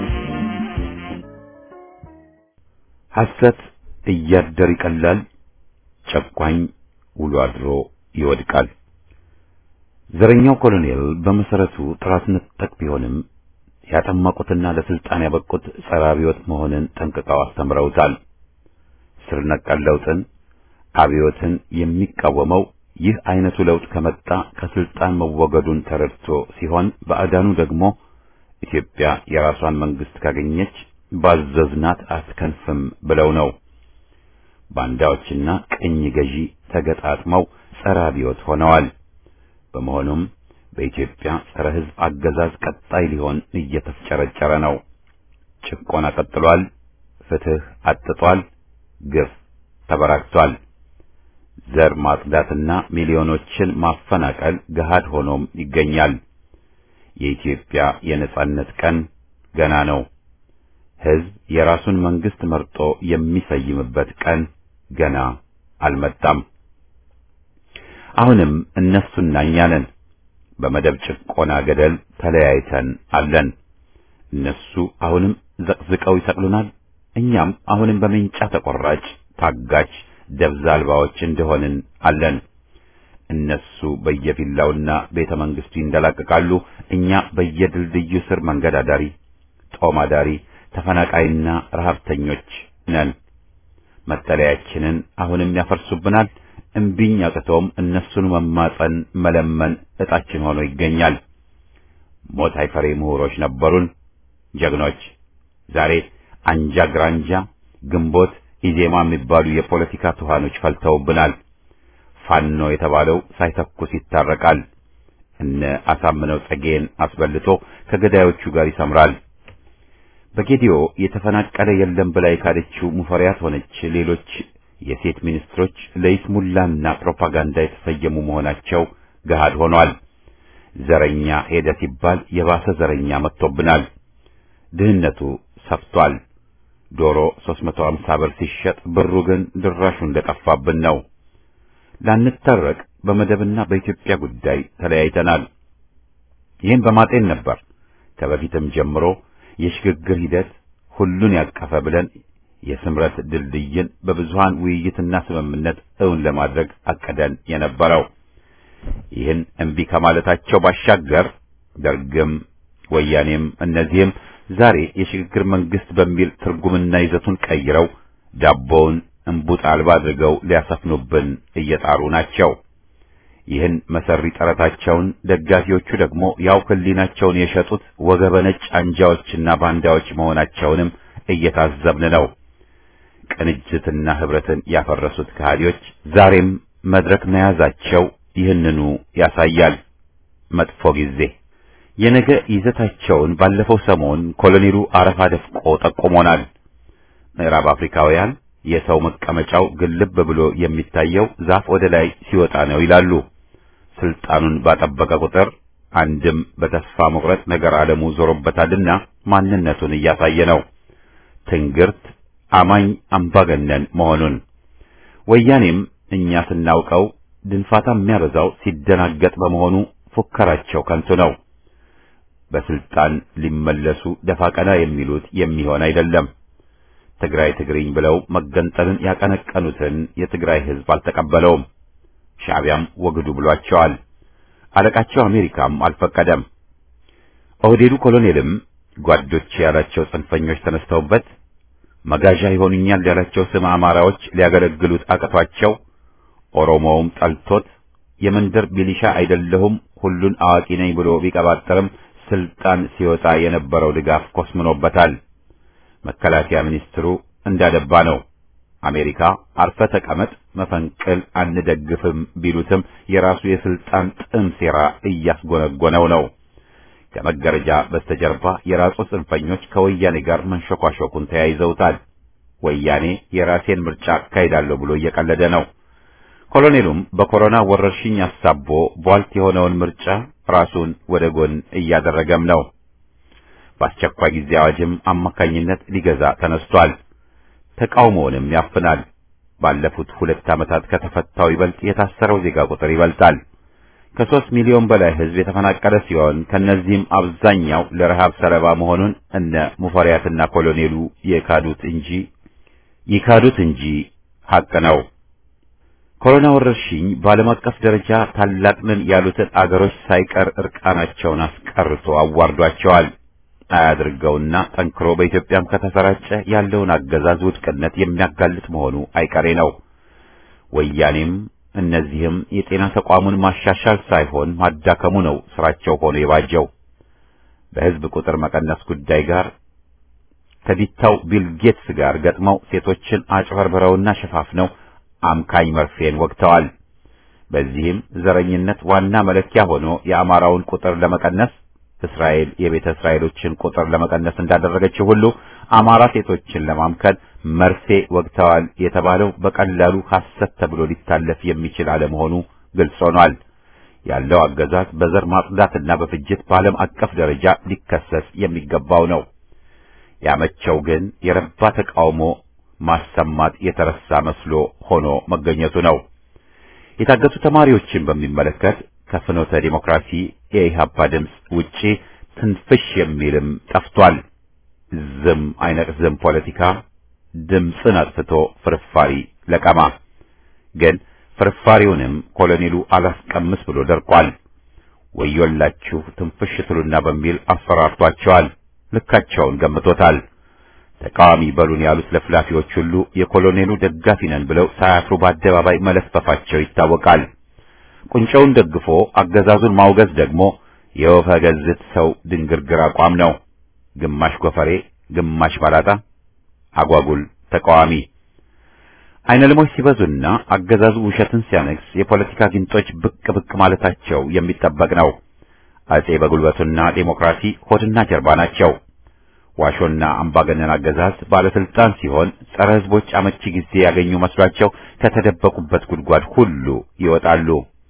ሐሰት እያደር ይቀላል፣ ጨቋኝ ውሎ አድሮ ይወድቃል። ዘረኛው ኮሎኔል በመሰረቱ ጥራት ነጠቅ ቢሆንም ያጠመቁትና ለስልጣን ያበቁት ጸረ አብዮት መሆንን ጠንቅቀው አስተምረውታል። ስር ነቀል ለውጥን፣ አብዮትን የሚቃወመው ይህ አይነቱ ለውጥ ከመጣ ከስልጣን መወገዱን ተረድቶ ሲሆን ባዕዳኑ ደግሞ ኢትዮጵያ የራሷን መንግስት ካገኘች ባዘዝናት አትከንፍም ብለው ነው። ባንዳዎችና ቅኝ ገዢ ተገጣጥመው ጸረ አብዮት ሆነዋል። በመሆኑም በኢትዮጵያ ጸረ ሕዝብ አገዛዝ ቀጣይ ሊሆን እየተፍጨረጨረ ነው። ጭቆና ቀጥሏል። ፍትህ አጥቷል። ግፍ ተበራክቷል። ዘር ማጽዳትና ሚሊዮኖችን ማፈናቀል ገሃድ ሆኖም ይገኛል። የኢትዮጵያ የነጻነት ቀን ገና ነው። ሕዝብ የራሱን መንግስት መርጦ የሚሰይምበት ቀን ገና አልመጣም። አሁንም እነሱና እኛ ነን በመደብ ጭቆና ገደል ተለያይተን አለን። እነሱ አሁንም ዘቅዝቀው ይሰቅሉናል። እኛም አሁንም በሜንጫ ተቆራጭ ታጋች ደብዛ አልባዎች እንደሆንን አለን። እነሱ በየቪላውና ቤተ መንግስቱ ይንደላቀቃሉ። እኛ በየድልድዩ ስር መንገድ አዳሪ፣ ጦም አዳሪ፣ ተፈናቃይና ረሀብተኞች ነን። መጠለያችንን አሁንም ያፈርሱብናል። እምቢኝ አቅቶም እነሱን መማጸን መለመን እጣችን ሆኖ ይገኛል። ሞት አይፈሬ ምሁሮች ነበሩን፣ ጀግኖች። ዛሬ አንጃ ግራንጃ፣ ግንቦት፣ ኢዜማ የሚባሉ የፖለቲካ ትኋኖች ፈልተውብናል። ፋኖ የተባለው ሳይተኩስ ይታረቃል። እነ አሳምነው ጸጌን አስበልቶ ከገዳዮቹ ጋር ይሰምራል። በጌዲዮ የተፈናቀለ የለም ብላ የካደችው ሙፈሪያት ሆነች ሌሎች የሴት ሚኒስትሮች ለይስሙላና ፕሮፓጋንዳ የተሰየሙ መሆናቸው ገሃድ ሆኗል። ዘረኛ ሄደ ሲባል የባሰ ዘረኛ መጥቶብናል። ድህነቱ ሰፍቷል። ዶሮ 350 ብር ሲሸጥ ብሩ ግን ድራሹ እንደጠፋብን ነው። ላንታረቅ በመደብና በኢትዮጵያ ጉዳይ ተለያይተናል። ይህን በማጤን ነበር ከበፊትም ጀምሮ የሽግግር ሂደት ሁሉን ያቀፈ ብለን የስምረት ድልድይን በብዙሃን ውይይትና ስምምነት እውን ለማድረግ አቀደን የነበረው። ይህን እምቢ ከማለታቸው ባሻገር ደርግም ወያኔም እነዚህም ዛሬ የሽግግር መንግስት በሚል ትርጉምና ይዘቱን ቀይረው ዳቦውን እንቡጥ አልባ አድርገው ሊያሰፍኑብን እየጣሩ ናቸው። ይህን መሰሪ ጥረታቸውን ደጋፊዎቹ ደግሞ ያው ህሊናቸውን የሸጡት ወገበ ነጭ አንጃዎችና ባንዳዎች መሆናቸውንም እየታዘብን ነው። ቅንጅትና ህብረትን ያፈረሱት ከሃዲዎች ዛሬም መድረክ መያዛቸው ይህንኑ ያሳያል። መጥፎ ጊዜ የነገ ይዘታቸውን ባለፈው ሰሞን ኮሎኔሉ አረፋ ደፍቆ ጠቁሞናል። ምዕራብ አፍሪካውያን የሰው መቀመጫው ግልብ ብሎ የሚታየው ዛፍ ወደ ላይ ሲወጣ ነው ይላሉ። ስልጣኑን ባጠበቀ ቁጥር አንድም በተስፋ መቁረጥ ነገር ዓለሙ ዞሮበታልና ማንነቱን እያሳየ ነው። ትንግርት አማኝ አምባገነን መሆኑን ወያኔም እኛ ስናውቀው ድንፋታ የሚያበዛው ሲደናገጥ በመሆኑ ፉከራቸው ከንቱ ነው። በስልጣን ሊመለሱ ደፋ ቀና የሚሉት የሚሆን አይደለም። ትግራይ ትግሪኝ ብለው መገንጠልን ያቀነቀኑትን የትግራይ ህዝብ አልተቀበለውም። ሻዕቢያም ወግዱ ብሏቸዋል። አለቃቸው አሜሪካም አልፈቀደም። ኦህዴዱ ኮሎኔልም ጓዶች ያላቸው ጽንፈኞች ተነስተውበት መጋዣ ይሆኑኛል ያላቸው ስም አማራዎች ሊያገለግሉት አቅቷቸው ኦሮሞውም ጠልቶት የመንደር ሚሊሻ አይደለሁም ሁሉን አዋቂ ነኝ ብሎ ቢቀባጠርም ስልጣን ሲወጣ የነበረው ድጋፍ ኮስምኖበታል። መከላከያ ሚኒስትሩ እንዳደባ ነው። አሜሪካ አርፈ ተቀመጥ፣ መፈንቅል አንደግፍም ቢሉትም የራሱ የስልጣን ጥም ሴራ እያስጎነጎነው ነው። ከመጋረጃ በስተጀርባ የራሱ ጽንፈኞች ከወያኔ ጋር መንሸኳሸኩን ተያይዘውታል። ወያኔ የራሴን ምርጫ አካሂዳለሁ ብሎ እየቀለደ ነው። ኮሎኔሉም በኮሮና ወረርሽኝ አሳቦ ቧልት የሆነውን ምርጫ ራሱን ወደ ጎን እያደረገም ነው። በአስቸኳይ ጊዜ አዋጅም አማካኝነት ሊገዛ ተነስቷል። ተቃውሞውንም ያፍናል። ባለፉት ሁለት ዓመታት ከተፈታው ይበልጥ የታሰረው ዜጋ ቁጥር ይበልጣል። ከሦስት ሚሊዮን በላይ ሕዝብ የተፈናቀለ ሲሆን ከነዚህም አብዛኛው ለረሃብ ሰለባ መሆኑን እነ ሙፈሪያትና ኮሎኔሉ የካዱት እንጂ ይካዱት እንጂ ሐቅ ነው። ኮሮና ወረርሽኝ በዓለም አቀፍ ደረጃ ታላቅ ነን ያሉትን አገሮች ሳይቀር እርቃናቸውን አስቀርቶ አዋርዷቸዋል። አያድርገውና ጠንክሮ በኢትዮጵያም ከተሰራጨ ያለውን አገዛዝ ውድቅነት የሚያጋልጥ መሆኑ አይቀሬ ነው። ወያኔም እነዚህም የጤና ተቋሙን ማሻሻል ሳይሆን ማዳከሙ ነው ስራቸው ሆኖ የባጀው። በሕዝብ ቁጥር መቀነስ ጉዳይ ጋር ከዲታው ቢል ጌትስ ጋር ገጥመው ሴቶችን አጭበርብረውና ሸፋፍነው አምካኝ መርፌን ወግተዋል። በዚህም ዘረኝነት ዋና መለኪያ ሆኖ የአማራውን ቁጥር ለመቀነስ እስራኤል የቤተ እስራኤሎችን ቁጥር ለመቀነስ እንዳደረገችው ሁሉ አማራ ሴቶችን ለማምከን መርፌ ወግተዋል የተባለው በቀላሉ ሐሰት ተብሎ ሊታለፍ የሚችል አለመሆኑ ግልጽ ሆኗል። ያለው አገዛዝ በዘር ማጽዳትና በፍጅት በዓለም አቀፍ ደረጃ ሊከሰስ የሚገባው ነው። ያመቸው ግን የረባ ተቃውሞ ማሰማት የተረሳ መስሎ ሆኖ መገኘቱ ነው። የታገቱ ተማሪዎችን በሚመለከት ከፍኖተ ዲሞክራሲ የኢህአፓ ድምፅ ውጪ ትንፍሽ የሚልም ጠፍቷል። ዝም አይነቅዝም ፖለቲካ ድምፅን አጥፍቶ ፍርፋሪ ለቀማ። ግን ፍርፋሪውንም ኮሎኔሉ አላስቀምስ ብሎ ደርቋል። ወዮላችሁ ትንፍሽ ትሉና በሚል አስፈራርቷቸዋል። ልካቸውን ገምቶታል። ተቃዋሚ በሉን ያሉት ለፍላፊዎች ሁሉ የኮሎኔሉ ደጋፊ ነን ብለው ሳያፍሩ በአደባባይ መለፈፋቸው ይታወቃል። ቁንጮውን ደግፎ አገዛዙን ማውገዝ ደግሞ የወፈ ገዝት ሰው ድንግርግር አቋም ነው። ግማሽ ጎፈሬ፣ ግማሽ ባላጣ፣ አጓጉል ተቃዋሚ አይነ ልሞች ሲበዙና አገዛዙ ውሸትን ሲያነግስ የፖለቲካ ጊንጦች ብቅ ብቅ ማለታቸው የሚጠበቅ ነው። አጼ በጉልበቱና ዴሞክራሲ ሆድና ጀርባ ናቸው። ዋሾና አምባገነን አገዛዝ ባለስልጣን ሲሆን ጸረ ሕዝቦች አመቺ ጊዜ ያገኙ መስሏቸው ከተደበቁበት ጉድጓድ ሁሉ ይወጣሉ።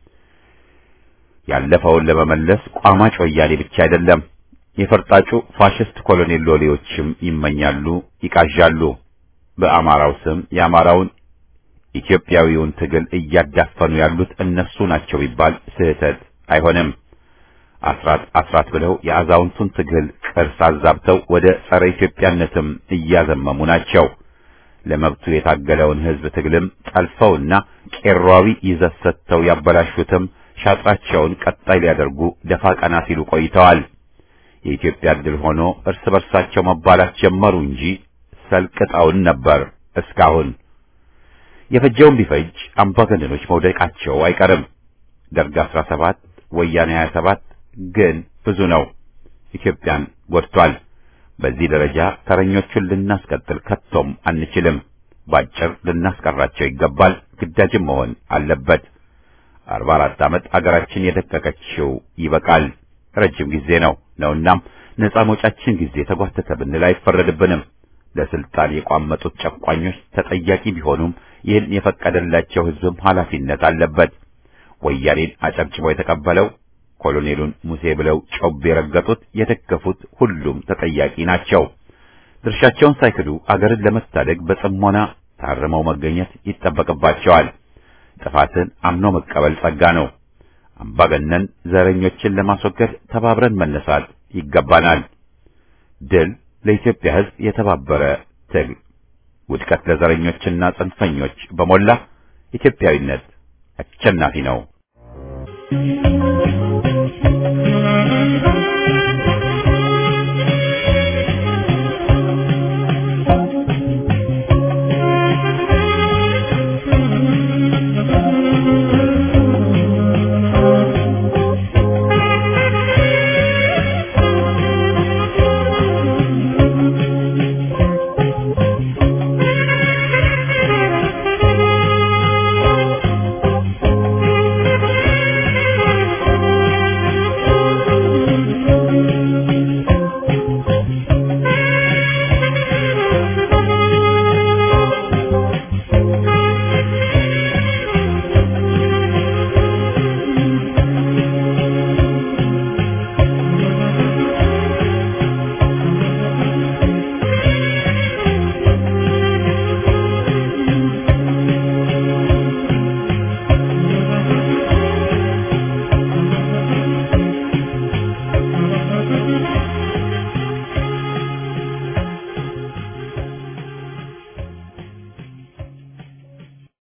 ያለፈውን ለመመለስ ቋማጭ ወያኔ ብቻ አይደለም፣ የፈርጣጩ ፋሽስት ኮሎኔል ሎሌዎችም ይመኛሉ፣ ይቃዣሉ። በአማራው ስም የአማራውን ኢትዮጵያዊውን ትግል እያዳፈኑ ያሉት እነሱ ናቸው ቢባል ስህተት አይሆንም። አስራት አስራት ብለው የአዛውንቱን ትግል ቅርስ አዛብተው ወደ ጸረ ኢትዮጵያነትም እያዘመሙ ናቸው። ለመብቱ የታገለውን ሕዝብ ትግልም ጠልፈውና ቄሯዊ ይዘት ሰጥተው ያበላሹትም ሻጥራቸውን ቀጣይ ሊያደርጉ ደፋ ቀና ሲሉ ቆይተዋል። የኢትዮጵያ ድል ሆኖ እርስ በርሳቸው መባላት ጀመሩ እንጂ ሰልቅጠውን ነበር እስካሁን። የፈጀውን ቢፈጅ አምባገነኖች መውደቃቸው አይቀርም። ደርግ 17 ወያኔ 27 ግን ብዙ ነው። ኢትዮጵያን ጎድቷል። በዚህ ደረጃ ተረኞቹን ልናስቀጥል ከቶም አንችልም። ባጭር ልናስቀራቸው ይገባል። ግዳጅም መሆን አለበት። 44 ዓመት አገራችን የደቀቀችው ይበቃል። ረጅም ጊዜ ነው ነውናም ነፃ መውጫችን ጊዜ ተጓተተ ብንል አይፈረድብንም። ለስልጣን የቋመጡት ጨቋኞች ተጠያቂ ቢሆኑም ይህን የፈቀደላቸው ሕዝብም ኃላፊነት አለበት። ወያኔን አጨብጭቦ የተቀበለው ኮሎኔሉን ሙሴ ብለው ጮቤ የረገጡት የደገፉት ሁሉም ተጠያቂ ናቸው። ድርሻቸውን ሳይክዱ አገርን ለመታደግ በጽሞና ታርመው መገኘት ይጠበቅባቸዋል። ጥፋትን አምኖ መቀበል ጸጋ ነው። አምባገነን ዘረኞችን ለማስወገድ ተባብረን መነሳት ይገባናል። ድል ለኢትዮጵያ ሕዝብ የተባበረ ትግል፣ ውድቀት ለዘረኞችና ጽንፈኞች በሞላ ኢትዮጵያዊነት አሸናፊ ነው።